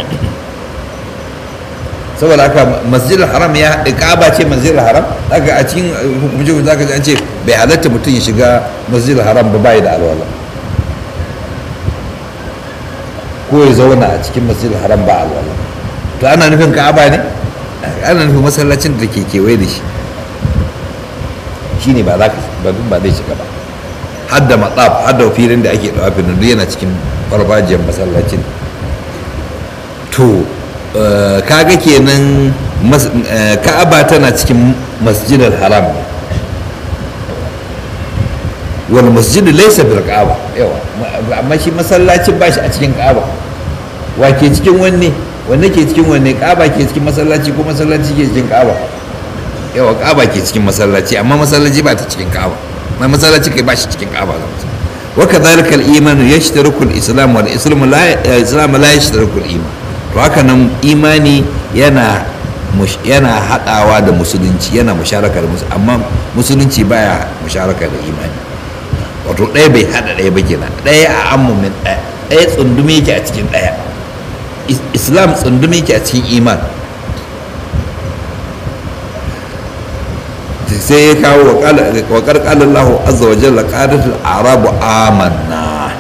saboda haka masjidil haram ya ka'aba ce masjidil haram daga a cikin hukumce za ka ji an ce bai halatta mutum ya shiga masjidil haram ba bai da alwala ko ya zauna a cikin masjidil haram ba alwala to ana nufin ka'aba ne ana nufin masallacin da ke kewaye da shi shine ba za ka ba zai shiga ba hadda matsaf hadda filin da ake dawafin nan yana cikin farfajiyar masallacin to kaga kenan ka'aba tana cikin masjidar haram ne wal masjidu laysa bil ka'aba yawa amma shi masallacin ba shi a cikin ka'aba wa ke cikin wanne wanne ke cikin wanne ka'aba ke cikin masallaci ko masallaci ke cikin ka'aba yawa ka'aba ke cikin masallaci amma masallaci ba ta cikin ka'aba ma masallaci kai ba shi cikin ka'aba wa kadhalika al iman yashtariku al islam wal islam la islam la yashtariku al iman to haka nan imani yana yana hadawa da musulunci yana musharaka da musulunci amma musulunci baya musharaka da imani wato ɗaya bai hada ɗaya ba kenan ɗaya a ammumin ɗaya ɗaya tsundumi yake a cikin ɗaya islam tsundumi yake a cikin iman sai ya kawo wa karkalar lahu azza wa jalla qadatul arabu amanna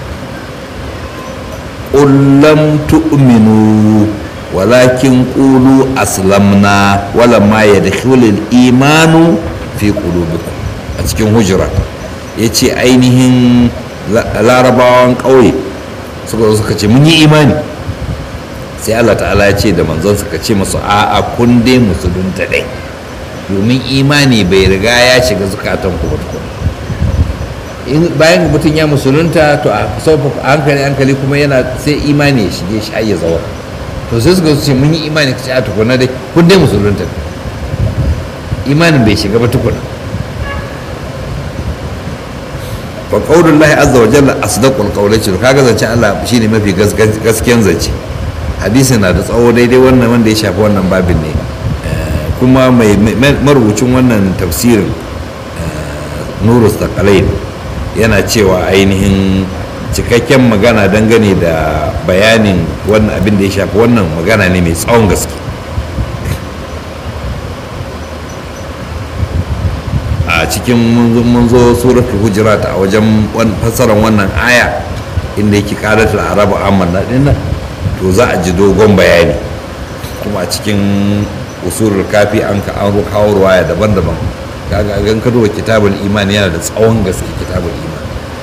qul lam tu'minu walakin qulu aslamna walamma yadkhulul imanu fi qulubikum a cikin hujurat yace ainihin larabawan ƙauye suka zo suka ce mun yi imani sai Allah ta'ala ya ce da manzon suka ce masu a'a kun dai musulunta dai domin imani bai riga ya shiga zukatan ku ba bayan mutum ya musulunta to a saufa hankali hankali kuma yana sai imani ya shige shi har ya zawa to sai suka ce mun yi imani ka ce a tukuna dai kun dai musulunta imanin bai shiga ba tukuna fa qaulullahi azza wa jalla asdaqul qawli to kaga zance Allah shine mafi gaskiyan zance hadisi na da tsawo daidai wannan wanda ya shafi wannan babin ne kuma mai marubucin wannan tafsirin nurus taqalain yana cewa ainihin cikakken magana dangane da bayanin wannan abin da ya shafi wannan magana ne mai tsawon gaske a cikin mun zo suratul hujurat a wajen fassarar wannan aya inda yake karatul arabu amanna dinnan to za a ji dogon bayani kuma a cikin usulul kafi an ka an kawo ruwaya daban-daban kaga gan ka duba kitabul iman yana da tsawon gaske kitabul iman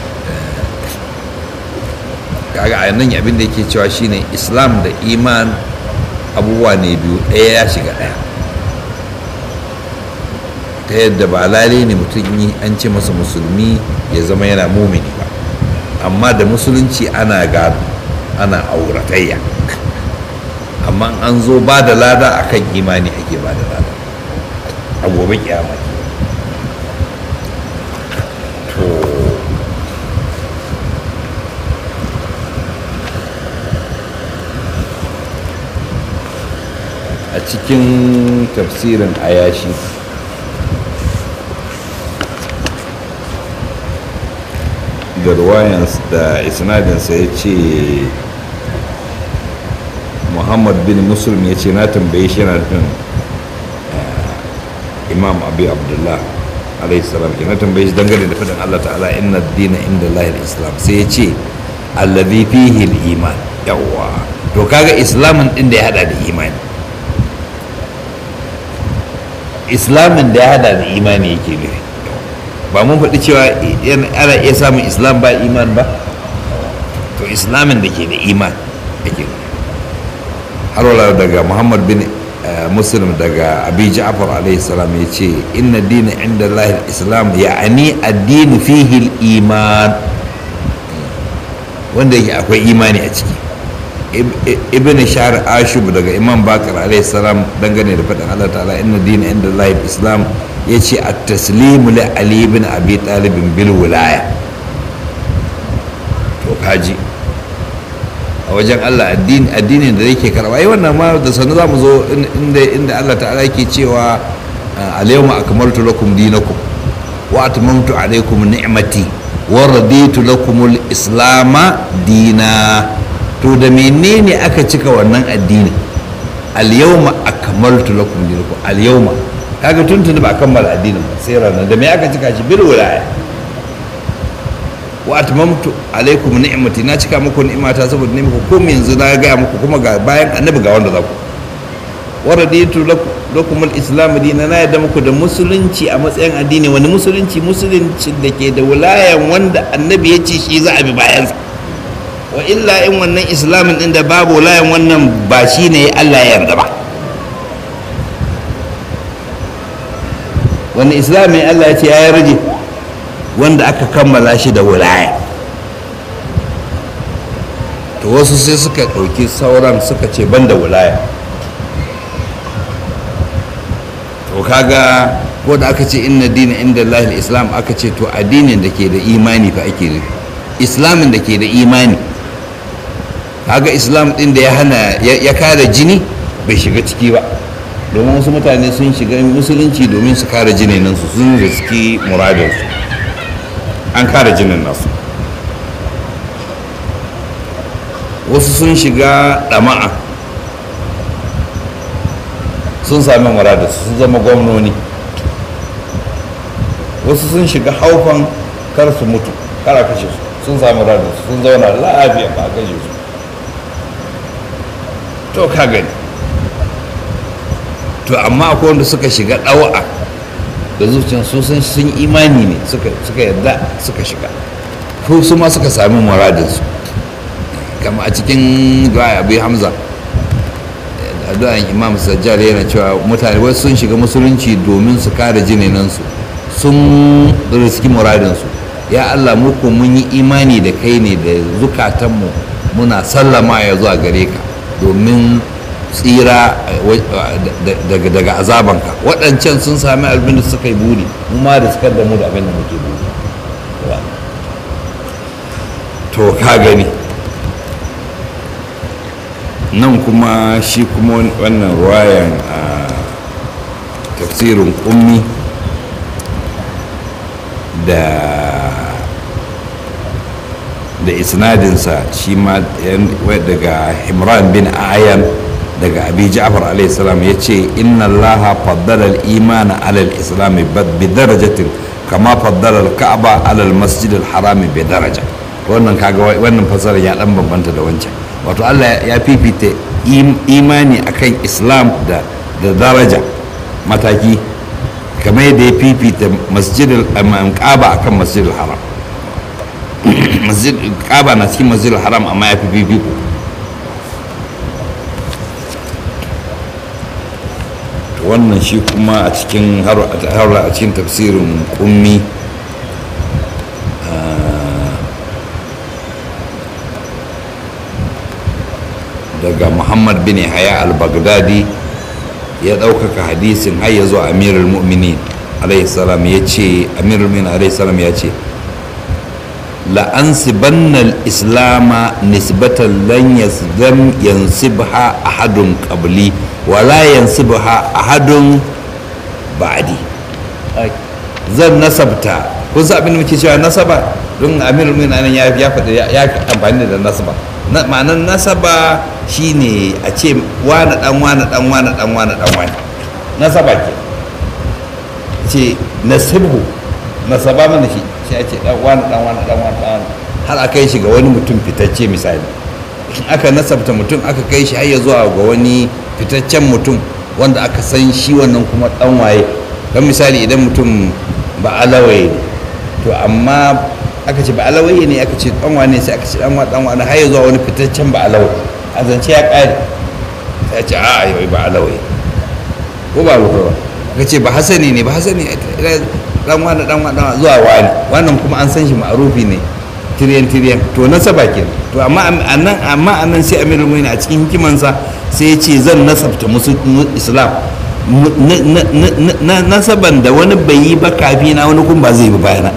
kaga a nan abin da yake cewa shine islam da iman abubuwa ne biyu ɗaya ya shiga ɗaya ta yadda ba lalai ne mutum yi an ce masa musulmi ya zama yana mumini ba amma da musulunci ana gado ana auratayya amma an zo ba da lada akan imani ake ba da lada a gobe kiyama to a cikin tafsirin ayashi da ruwayans da isnadinsa ya ce muhammad bin muslim ya ce na tambaye shi yana nufin imam abu abdullah alaihissalam ke na tambaye shi dangane da fadin allah ta'ala inna dina inda lahir islam sai ya ce allazi fihi iman yawwa to kaga islamin din da ya hada da imani islamin da ya hada da imani yake nufi ba mun faɗi cewa ana iya samun islam ba iman ba to islamin da ke da iman ake nufi har wala daga muhammad bin muslim daga abi ja'far alaihi salam ya ce inna dina inda lahil islam ya'ani addini fihi iman wanda yake akwai imani a ciki ibn shahr ashub daga imam bakar alaihi salam dangane da faɗin allah ta'ala inna dina inda lahil islam ya ce a taslimu li ali ibn abi talibin bil wilaya to kaji a wajen Allah addinin da yake karba yi wannan ma da sanu za mu zo inda inda Allah ta'ala yake cewa al-yawma akmaltu lakum dinakum wa atmamtu alaykum ni'mati wa raditu lakum al-islama dina to da menene aka cika wannan addinin al-yawma akmaltu lakum dinakum al-yawma kaga tuntuni ba kammala addinin ba sai ranar da me aka cika shi bil wilaya wa atmamtu alaikum ni'mati na cika muku ni'mata saboda ne muku kuma yanzu na ga muku kuma ga bayan annabi ga wanda za ku wa raditu lakum al-islam dinan na yadda muku da musulunci a matsayin addini wani musulunci musulunci da ke da wilayan wanda annabi ya ce shi za a bi bayan wa illa in wannan islamin din da babu wilayan wannan ba shine Allah ya yarda ba wani islami Allah ya ce ya rage wanda aka kammala shi da wilaya to wasu sai suka ɗauki sauran suka ce ban da wilaya to kaga ko da aka ce inna dina inda lahil islam aka ce to addinin da ke da imani fa ake nufi islamin da ke da imani kaga islam din da ya hana ya kare jini bai shiga ciki ba domin wasu mutane sun shiga musulunci domin su kare jinin nan su sun riski muradinsu an kare jinin nasu wasu sun shiga ɗama'a sun sami muradinsu sun zama gwamnoni wasu sun shiga haufan kar su mutu kar a kashe su sun sami muradinsu sun zauna lafiya ba a kashe su to ka gani to amma akwai wanda suka shiga ɗawa'a da zuciyar su sun imani ne suka yadda suka shiga ko su ma suka sami muradinsu kama a cikin du'a abu hamza addu'an imam sajjar yana cewa mutane wasu sun shiga musulunci domin su kare jininansu sun riski muradinsu ya allah muku mun yi imani da kai ne da zukatanmu muna sallama ya zuwa gare ka domin tsira daga azabanka waɗancan sun sami abin da suka yi buri mu ma da suka da mu da abin da muke buri to ka gani nan kuma shi kuma wannan ruwayan a tafsirin ummi da da isnadinsa shi ma daga himran bin ayan daga abi ja'far alayhi salam ya ce inna allaha faddala al-iman ala al-islam bi darajatin kama faddala al-ka'ba ala al-masjid al-haram bi daraja wannan kaga wannan fasara ya dan bambanta da wancan wato Allah ya fifita imani akan islam da da daraja mataki kamar yadda ya fifita masjid al-ka'ba akan masjid al-haram masjid kaba na cikin masjid haram amma ya fi fifiko wannan shi kuma a cikin har a cikin tafsirin kummi daga muhammad bin haya al-baghdadi ya ɗaukaka hadisin har ya zo amirul mu'minin alaihi salam ya ce amirul mu'minin alaihi salam ya ce la'ansibanna al-islama nisbatan lan yasdam yansibha ahadun qabli wa la yansibha ahadun ba'di zan nasabta kun san abin da muke cewa nasaba don amirul mu'minin ya ya faɗi ya amfani da nasaba ma'anar nasaba shine a ce wani dan wani dan wani dan wani dan wani nasaba ke ce nasibhu nasaba mana shi sai a ce dan wani dan wani dan wani dan wani har a kai shi ga wani mutum fitacce misali aka nasabta mutum aka kai shi har ya zuwa ga wani fitaccen mutum wanda aka san shi wannan kuma dan waye kan misali idan mutum ba alawaye ne to amma aka ce ba alawaye ne aka ce dan wane sai aka ce dan wani dan wani har ya zuwa wani fitaccen ba alawaye a zance ya kare sai ce a yau ba alawaye ko ba ba aka ce ba hasani ne ba hasani dan wani dan wani zuwa wani wannan kuma an san shi ma'arufi ne tiriyan tiriyan to nasaba ke to amma anan amma anan sai amirul mu'minin a cikin hikimansa sai ya ce zan nasabta musu islam na nasaban da wani bai yi ba kafi na wani kuma ba zai bi bayana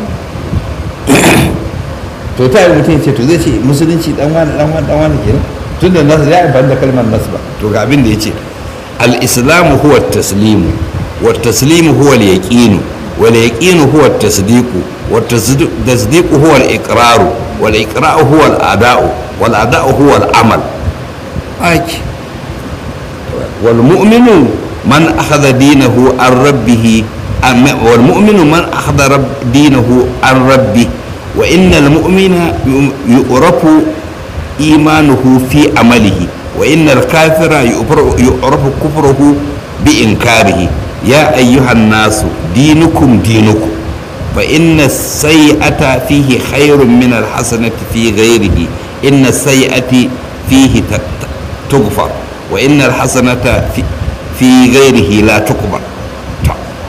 to ta yi mutum ce to zai ce musulunci dan wani dan wani dan wani kenan tun da nasa ya amfani da kalmar nasba to ga abin da ya ce al-islamu huwa taslimu wa taslimu huwa al-yaqinu wal yaqinu huwa at-tasdiqu wa at-tasdiqu huwa al-iqraru wal iqra'u huwa al-ada'u wal ada'u huwa al-amal aki wal mu'minu man akhadha dinahu an rabbih wal mu'minu man akhadha dinahu an rabbih wa innal mu'mina yu'rafu imanuhu fi amalihi wa innal kafira yu'rafu kufruhu bi inkarihi ya ayyuhan nasu dinukum dinukum fa inna sayyi'ata fihi khairun min alhasanati fi ghairihi inna sayyi'ati fihi tughfar wa inna alhasanata fi ghairihi la tuqbal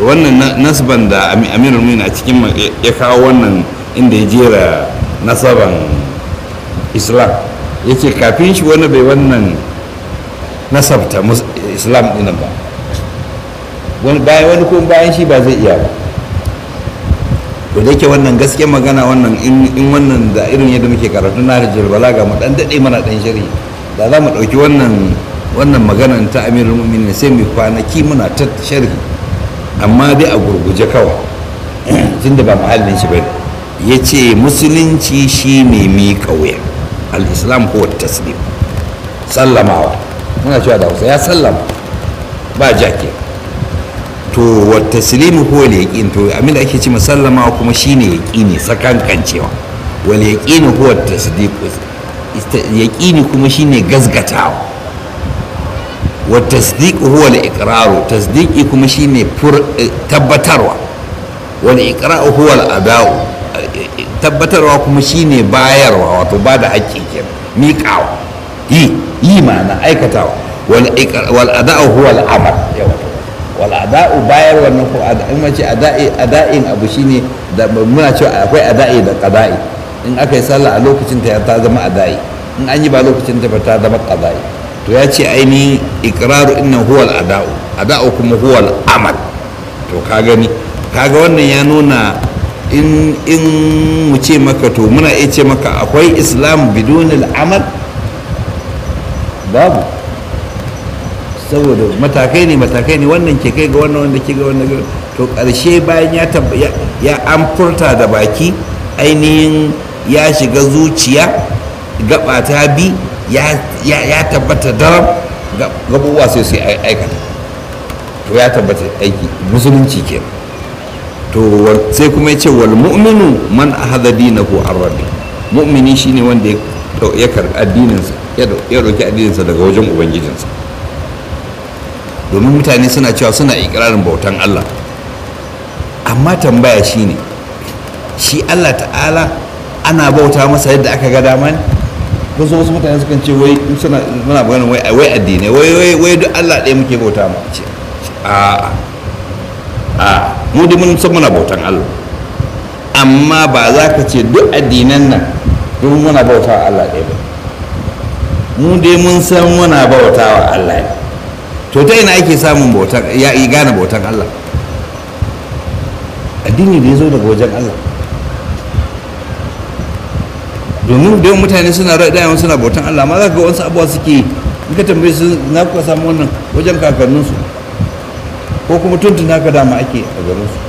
wannan na- nasban da Ami- amirul mu'minin a cikin ma- ya ya kawo wannan inda ya jera nasaban islam ya ce kafin shi wani bai wannan nasabta mus- islam dinan ba wani bayan wani kuma bayan shi ba zai iya ba to da yake wannan gaske magana wannan in in wannan da irin yadda muke karatu na rijal balaga mu dan dade mana dan shari da za mu dauki wannan wannan maganar ta amirul mu'minin sai mu kwanaki muna ta sharhi amma dai a gurguje kawai tunda ba mahallin shi bane yace musulunci shine mi kauya al-islam huwa taslim sallamawa muna cewa da Hausa ya sallama ba jake to wa taslimu huwa al-yaqin to abin da ake ce sallamawa kuma shine yaqini sakankancewa wal yaqinu huwa tasdiq yaqini kuma shine gazgatawa wa tasdiq huwa al-iqrar tasdiqi kuma shine fur- eh, tabbatarwa wal iqrar huwa al-ada'u Eh, eh, tabbatarwa kuma shine bayarwa wato ba da haƙƙi kenan miƙawa yi yi ma'ana aikatawa wal iqrar wal ada'u huwa al-amal yawa wal ada'u bayar wannan ko ada- in mace ada'i ada'in abu shine da muna cewa akwai ada'i da qada'i in aka yi sallah a lokacin ta ta zama ada'i in an yi ba lokacin ta ba ta zama qada'i to ya ce ainihin iqraru innan huwa al ada'u ada'u kuma huwa al amal to ka gani kaga wannan ya nuna in in mu ce maka to muna iya ce maka akwai islam bidunil amal babu saboda matakai ne matakai ne wannan ke kai ga wannan wanda ke ga wannan ga- to ƙarshe bayan ya tab- ya ya an furta da baki ainihin ya shiga zuciya gaba ta bi ya ya ya tabbata daram ga- gabubuwa sai sai ai- aikata to ya tabbata aiki musulunci ke to wal- sai kuma ya ce wal mu'minu man ahadha dinahu an rabbi mu'mini shine wanda ya dau- ya karɓi addininsa ya dau- ya ɗauki addininsa daga wajen ubangijinsa domin mutane suna cewa suna ikirarin bautan Allah amma tambaya shine shi Allah ta'ala ana bauta masa yadda aka ga dama ne wasu wasu mutane sukan ce wai in suna muna magana wai wai addinai wai wai wai duk Allah ɗaya muke bauta ma ce a a mu dai mun san muna bautan Allah amma ba za ka ce duk addinan nan duk muna bauta wa Allah ɗaya ba mu dai mun san muna bauta wa Allah ne to ta ina ake samun bautan ya yi gane bautan Allah addini da ya zo daga wajen Allah domin da yawan mutane suna dayan suna bautan Allah amma za ka ga wasu abuwa suke in ka tambaye su na kuka samu wannan wajen kakanninsu ko kuma tuntun haka dama ake a garinsu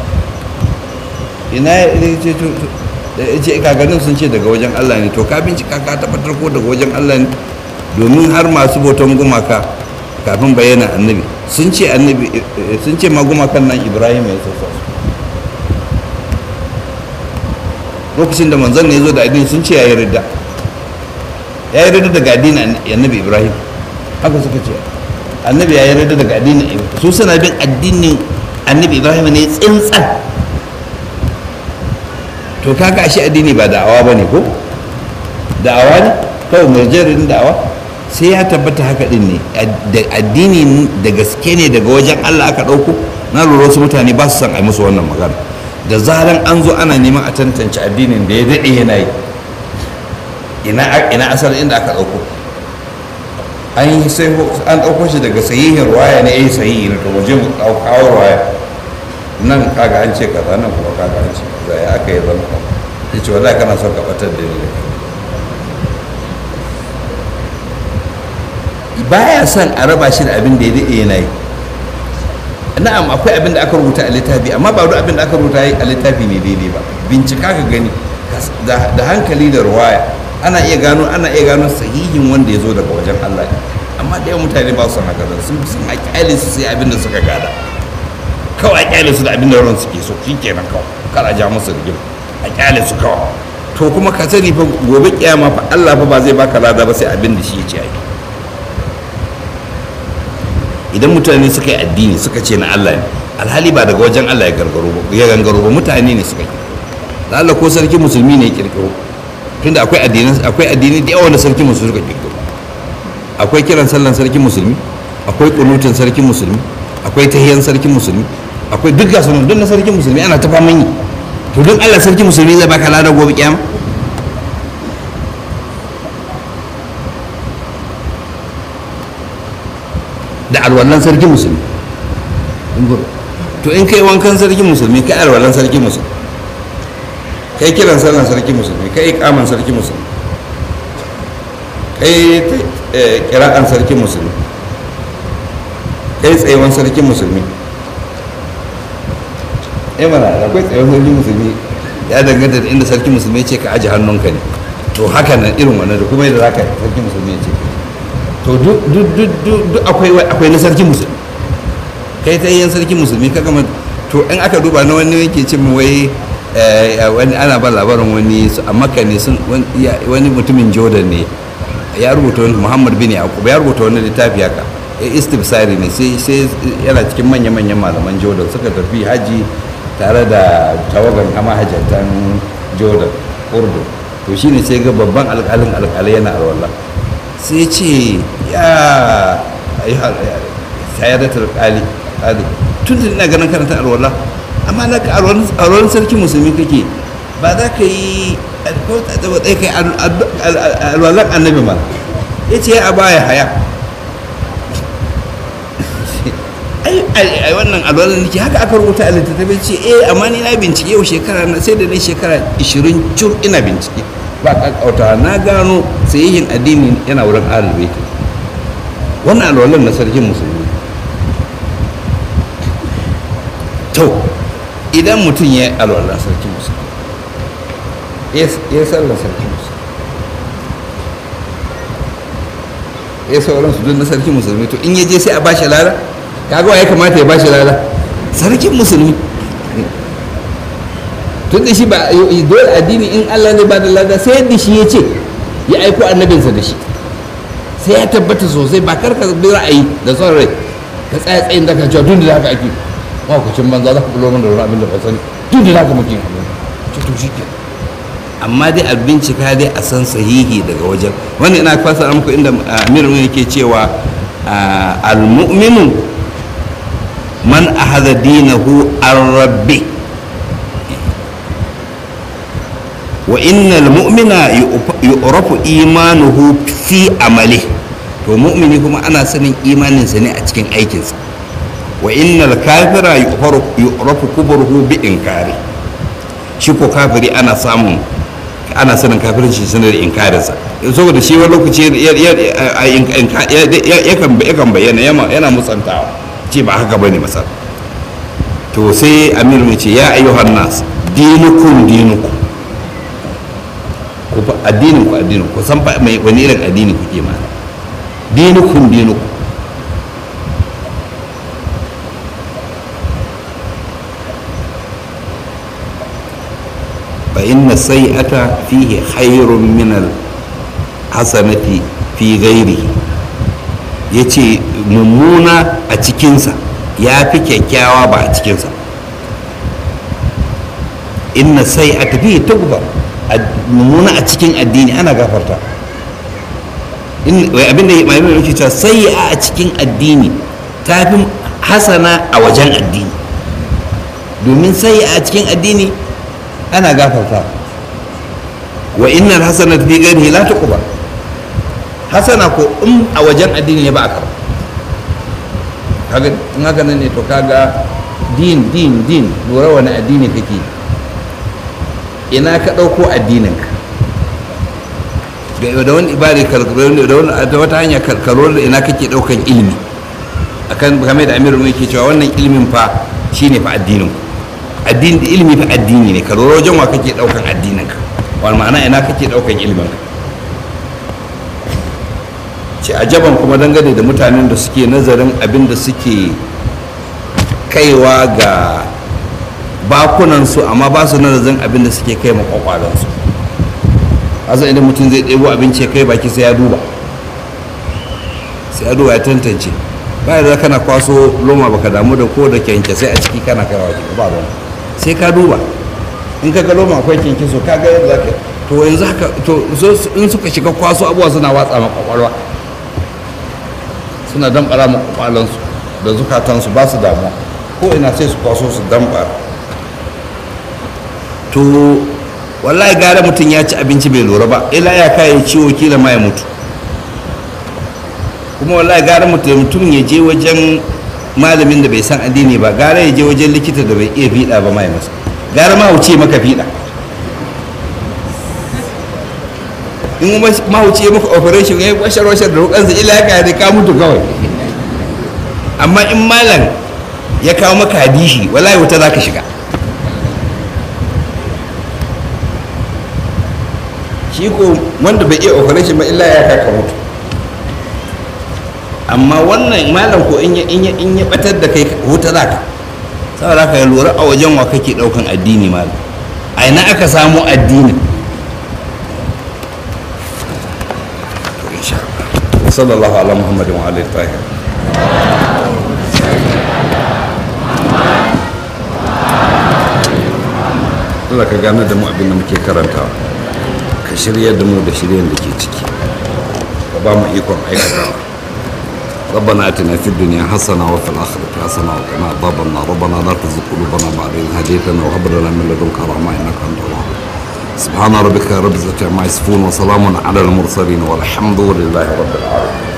ina ya ce to- to- da ya ce kakannin sun ce daga wajen Allah ne to ka bincika ka tabbatar ko daga wajen Allah ne domin har masu bautan gumaka kafin bayyana annabi sun ce annabi eh, sun ce ma gumakan nan Ibrahim ya sassa su lokacin da manzon ne ya zo da addini sun ce ya yi ridda ya yi ridda daga addinin annabi Ibrahim haka suka ce annabi ya yi ridda daga addinin su suna bin addinin annabi Ibrahim ne tsintsan to kaga ashe addini ba da'awa ba ne ko da'awa ne kawai murjarin da'awa sai ya tabbata haka din ne da addini da gaske ne daga wajen allah aka ɗauko na lura wasu mutane ba su son a yi musu wannan magana da zaran an zo ana neman a tantance addinin da ya daɗe yana yi ina ina asalin inda aka ɗauko an yi sai an ɗauko shi daga sahihin ruwaya ne eh sahihi ne to waje mu kawo ruwaya nan kaga an ce kaza nan kuma kaga an ce kaza ya aka yi zama ka ya ce wallahi kana son ka batar da ni da kai baya son a raba shi da abin da ya daɗe yana yi na'am akwai abin da aka rubuta a littafi amma ba duk abin da aka rubuta a littafi ne daidai ba bincika ka gani da hankali da ruwaya ana iya gano ana iya gano sahihin wanda ya zo daga wajen Allah ne amma da yawan mutane ba su son haka sun sun a kyale su sai abin da suka gada kawai a kyale su da abin da ran suke so shi kenan kawai kar a ja musu rigima a kyale su kawai to kuma ka sani fa gobe kiyama fa Allah fa ba zai baka lada ba sai abin da shi ya ce ai idan mutane suka yi addini suka ce na Allah ne alhali ba daga wajen Allah ya gargaro ba ya gangaro ba mutane ne suka yi da Allah ko sarki musulmi ne ya kirkiro tunda akwai addini akwai addini da yawa da sarki musulmi suka kirkiro akwai kiran sallan sarki musulmi akwai kunutin sarki musulmi akwai tahiyan sarki musulmi akwai duk gasu duk na sarkin musulmi ana ta faman yi to duk Allah sarkin musulmi zai baka lada gobe kiyama da alwallan sarkin musulmi to in kai wankan sarkin musulmi kai alwallan sarkin musulmi kai kiran sallan sarkin musulmi kai ikaman sarkin musulmi kai kira'an sarkin musulmi kai tsayewan sarkin musulmi eh mana akwai tsayewan sarkin musulmi ya danganta da inda sarkin musulmi ce ka aji hannunka ne to haka nan irin wannan da kuma yadda za ka sarkin musulmi ce to duk akwai na sarkin musulmi kai ta yin sarkin musulmi ka gama to in aka duba na wani yake ce wai wani ana ba labarin wani a makka ne wani mutumin jordan ne ya rubuta wani muhammad bin yaqub ya rubuta wani littafi haka istifsari ne sai sai yana cikin manya-manyan malaman jordan suka tafi haji tare da tawagan kama hajjatan jordan urdu to shine sai ga babban alƙalin alƙalai yana alwala sai ce ya sayadatar ƙali ƙali tun da ina ganin karanta alwala amma na ka alwalan sarki musulmi kake ba za ka yi tsaye kai alwalan annabi ma ya ce a baya haya ai wannan alwalan nake haka aka rubuta a littattafai ce eh amma ni na bincike yau shekara na sai da ni shekara 20 cur ina bincike ba kakauta na gano sayayyin addini yana wurin ahalbai wannan alwalan na sarkin musulmi to idan mutum ya yi alwalan sarkin musulmi ya sallar sarkin musulmi ya sauran su duk na sarkin musulmi to in ya je sai a bashi lada kaga ya kamata ya bashi lada sarkin musulmi tun da shi ba dole addini in Allah ne ba da lada sai yadda shi ya ce ya aiko annabinsa da shi sai ya tabbata sosai ba karka bi ra'ayi da son rai ka tsaya tsayin da ka cewa tun da haka ake makwacin banza za ka bulo min da wani abin da ba sani tun da haka muke ce to shi ke amma dai a bincika dai a san sahihi daga wajen wannan ina fasa muku inda amir yake cewa al-mu'minu man ahadha dinahu ar-rabbi wa innal mu'mina yu'rafu imanuhu fi amali to mu'mini kuma ana sanin imaninsa ne a cikin aikinsa wa innal kafira yu'rafu kubruhu bi inkari shi ko kafiri ana samun ana sanin kafirin shi sanar da inkarinsa saboda shi wani lokaci yakan bayyana yana musantawa ce ba haka bane masar to sai amir mai ce ya ayyuhan nas dinukum dinukum ku fa addinin ku addinin ku san fa mai wani irin addini kuke ma dinukum dinukum fa inna sayyi'ata fihi khairun min al hasanati fi ghairihi yace mummuna a cikinsa ya fi kyakkyawa ba a cikinsa inna sayyi'ata fihi tugbar mummuna a cikin addini ana gafarta abinda ya mai yake cewa sai a cikin addini ta fi hasana a wajen addini domin sai a cikin addini ana gafarta wa innal hasana fi gani la tuqba hasana ko in a wajen addini ne ba a karba kaga in haka nan ne to kaga din din din lura wani addini kake ina ka ɗauko addininka da wani ibari da wata hanya karkaro da ina kake ɗaukan ilimi akan game da amiru mai ke cewa wannan ilimin fa shine fa addinin addini ilimi fa addini ne ka lura wajen wa kake ɗaukan addininka wani ma'ana ina kake ɗaukan ilimin ka ce ajaban kuma dangane da mutanen da suke nazarin abin da suke kaiwa ga bakunansu amma ba su nazarin abin da suke kai makwakwalansu asa idan mutum zai ɗebo abinci ya kai baki sai ya duba sai ya duba ya tantance ba da kana kwaso loma baka damu da ko da kyanke sai a ciki kana kai wa ba ruwan sai ka duba in ka ga loma akwai kyanke so ka ga yadda zaka to yanzu haka to in suka shiga kwaso abuwa suna watsa ma kwakwalwa suna damɓara ma kwakwalansu da zukatansu ba su damuwa ko ina sai su kwaso su damba to wallahi gara mutum ya ci abinci bai lura ba ila ya kayan ciwo kila ma ya mutu kuma wallahi gara mutum ya je wajen malamin da bai san addini ba gara ya je wajen likita da bai iya fiɗa ba mai masa gara ma wuce maka fiɗa in ma wuce maka operation ya yi washar washar da rukansa ila ya da ka mutu kawai amma in malam ya kawo maka hadishi wallahi wuta za ka shiga shi ko wanda bai iya operation ba illa ya kaka mutu amma wannan malam ko in ya in ya batar da kai wuta za ka saboda ka lura a wajen wa kake daukan addini malam a ina aka samu addinin sallallahu ala muhammadin wa alihi tahir Allah ka gane da mu abin da muke karantawa ka shirya da mu da shiryen da ke ciki ka ba mu ikon aikatawa ربنا اتنا في الدنيا حسنه وفي الاخره حسنه وقنا عذاب النار ربنا لا تزغ قلوبنا بعد اذ هديتنا وهب لنا من لدنك رحمه انك انت الوهاب سبحان ربك رب العزه عما يصفون وسلام على المرسلين والحمد لله رب العالمين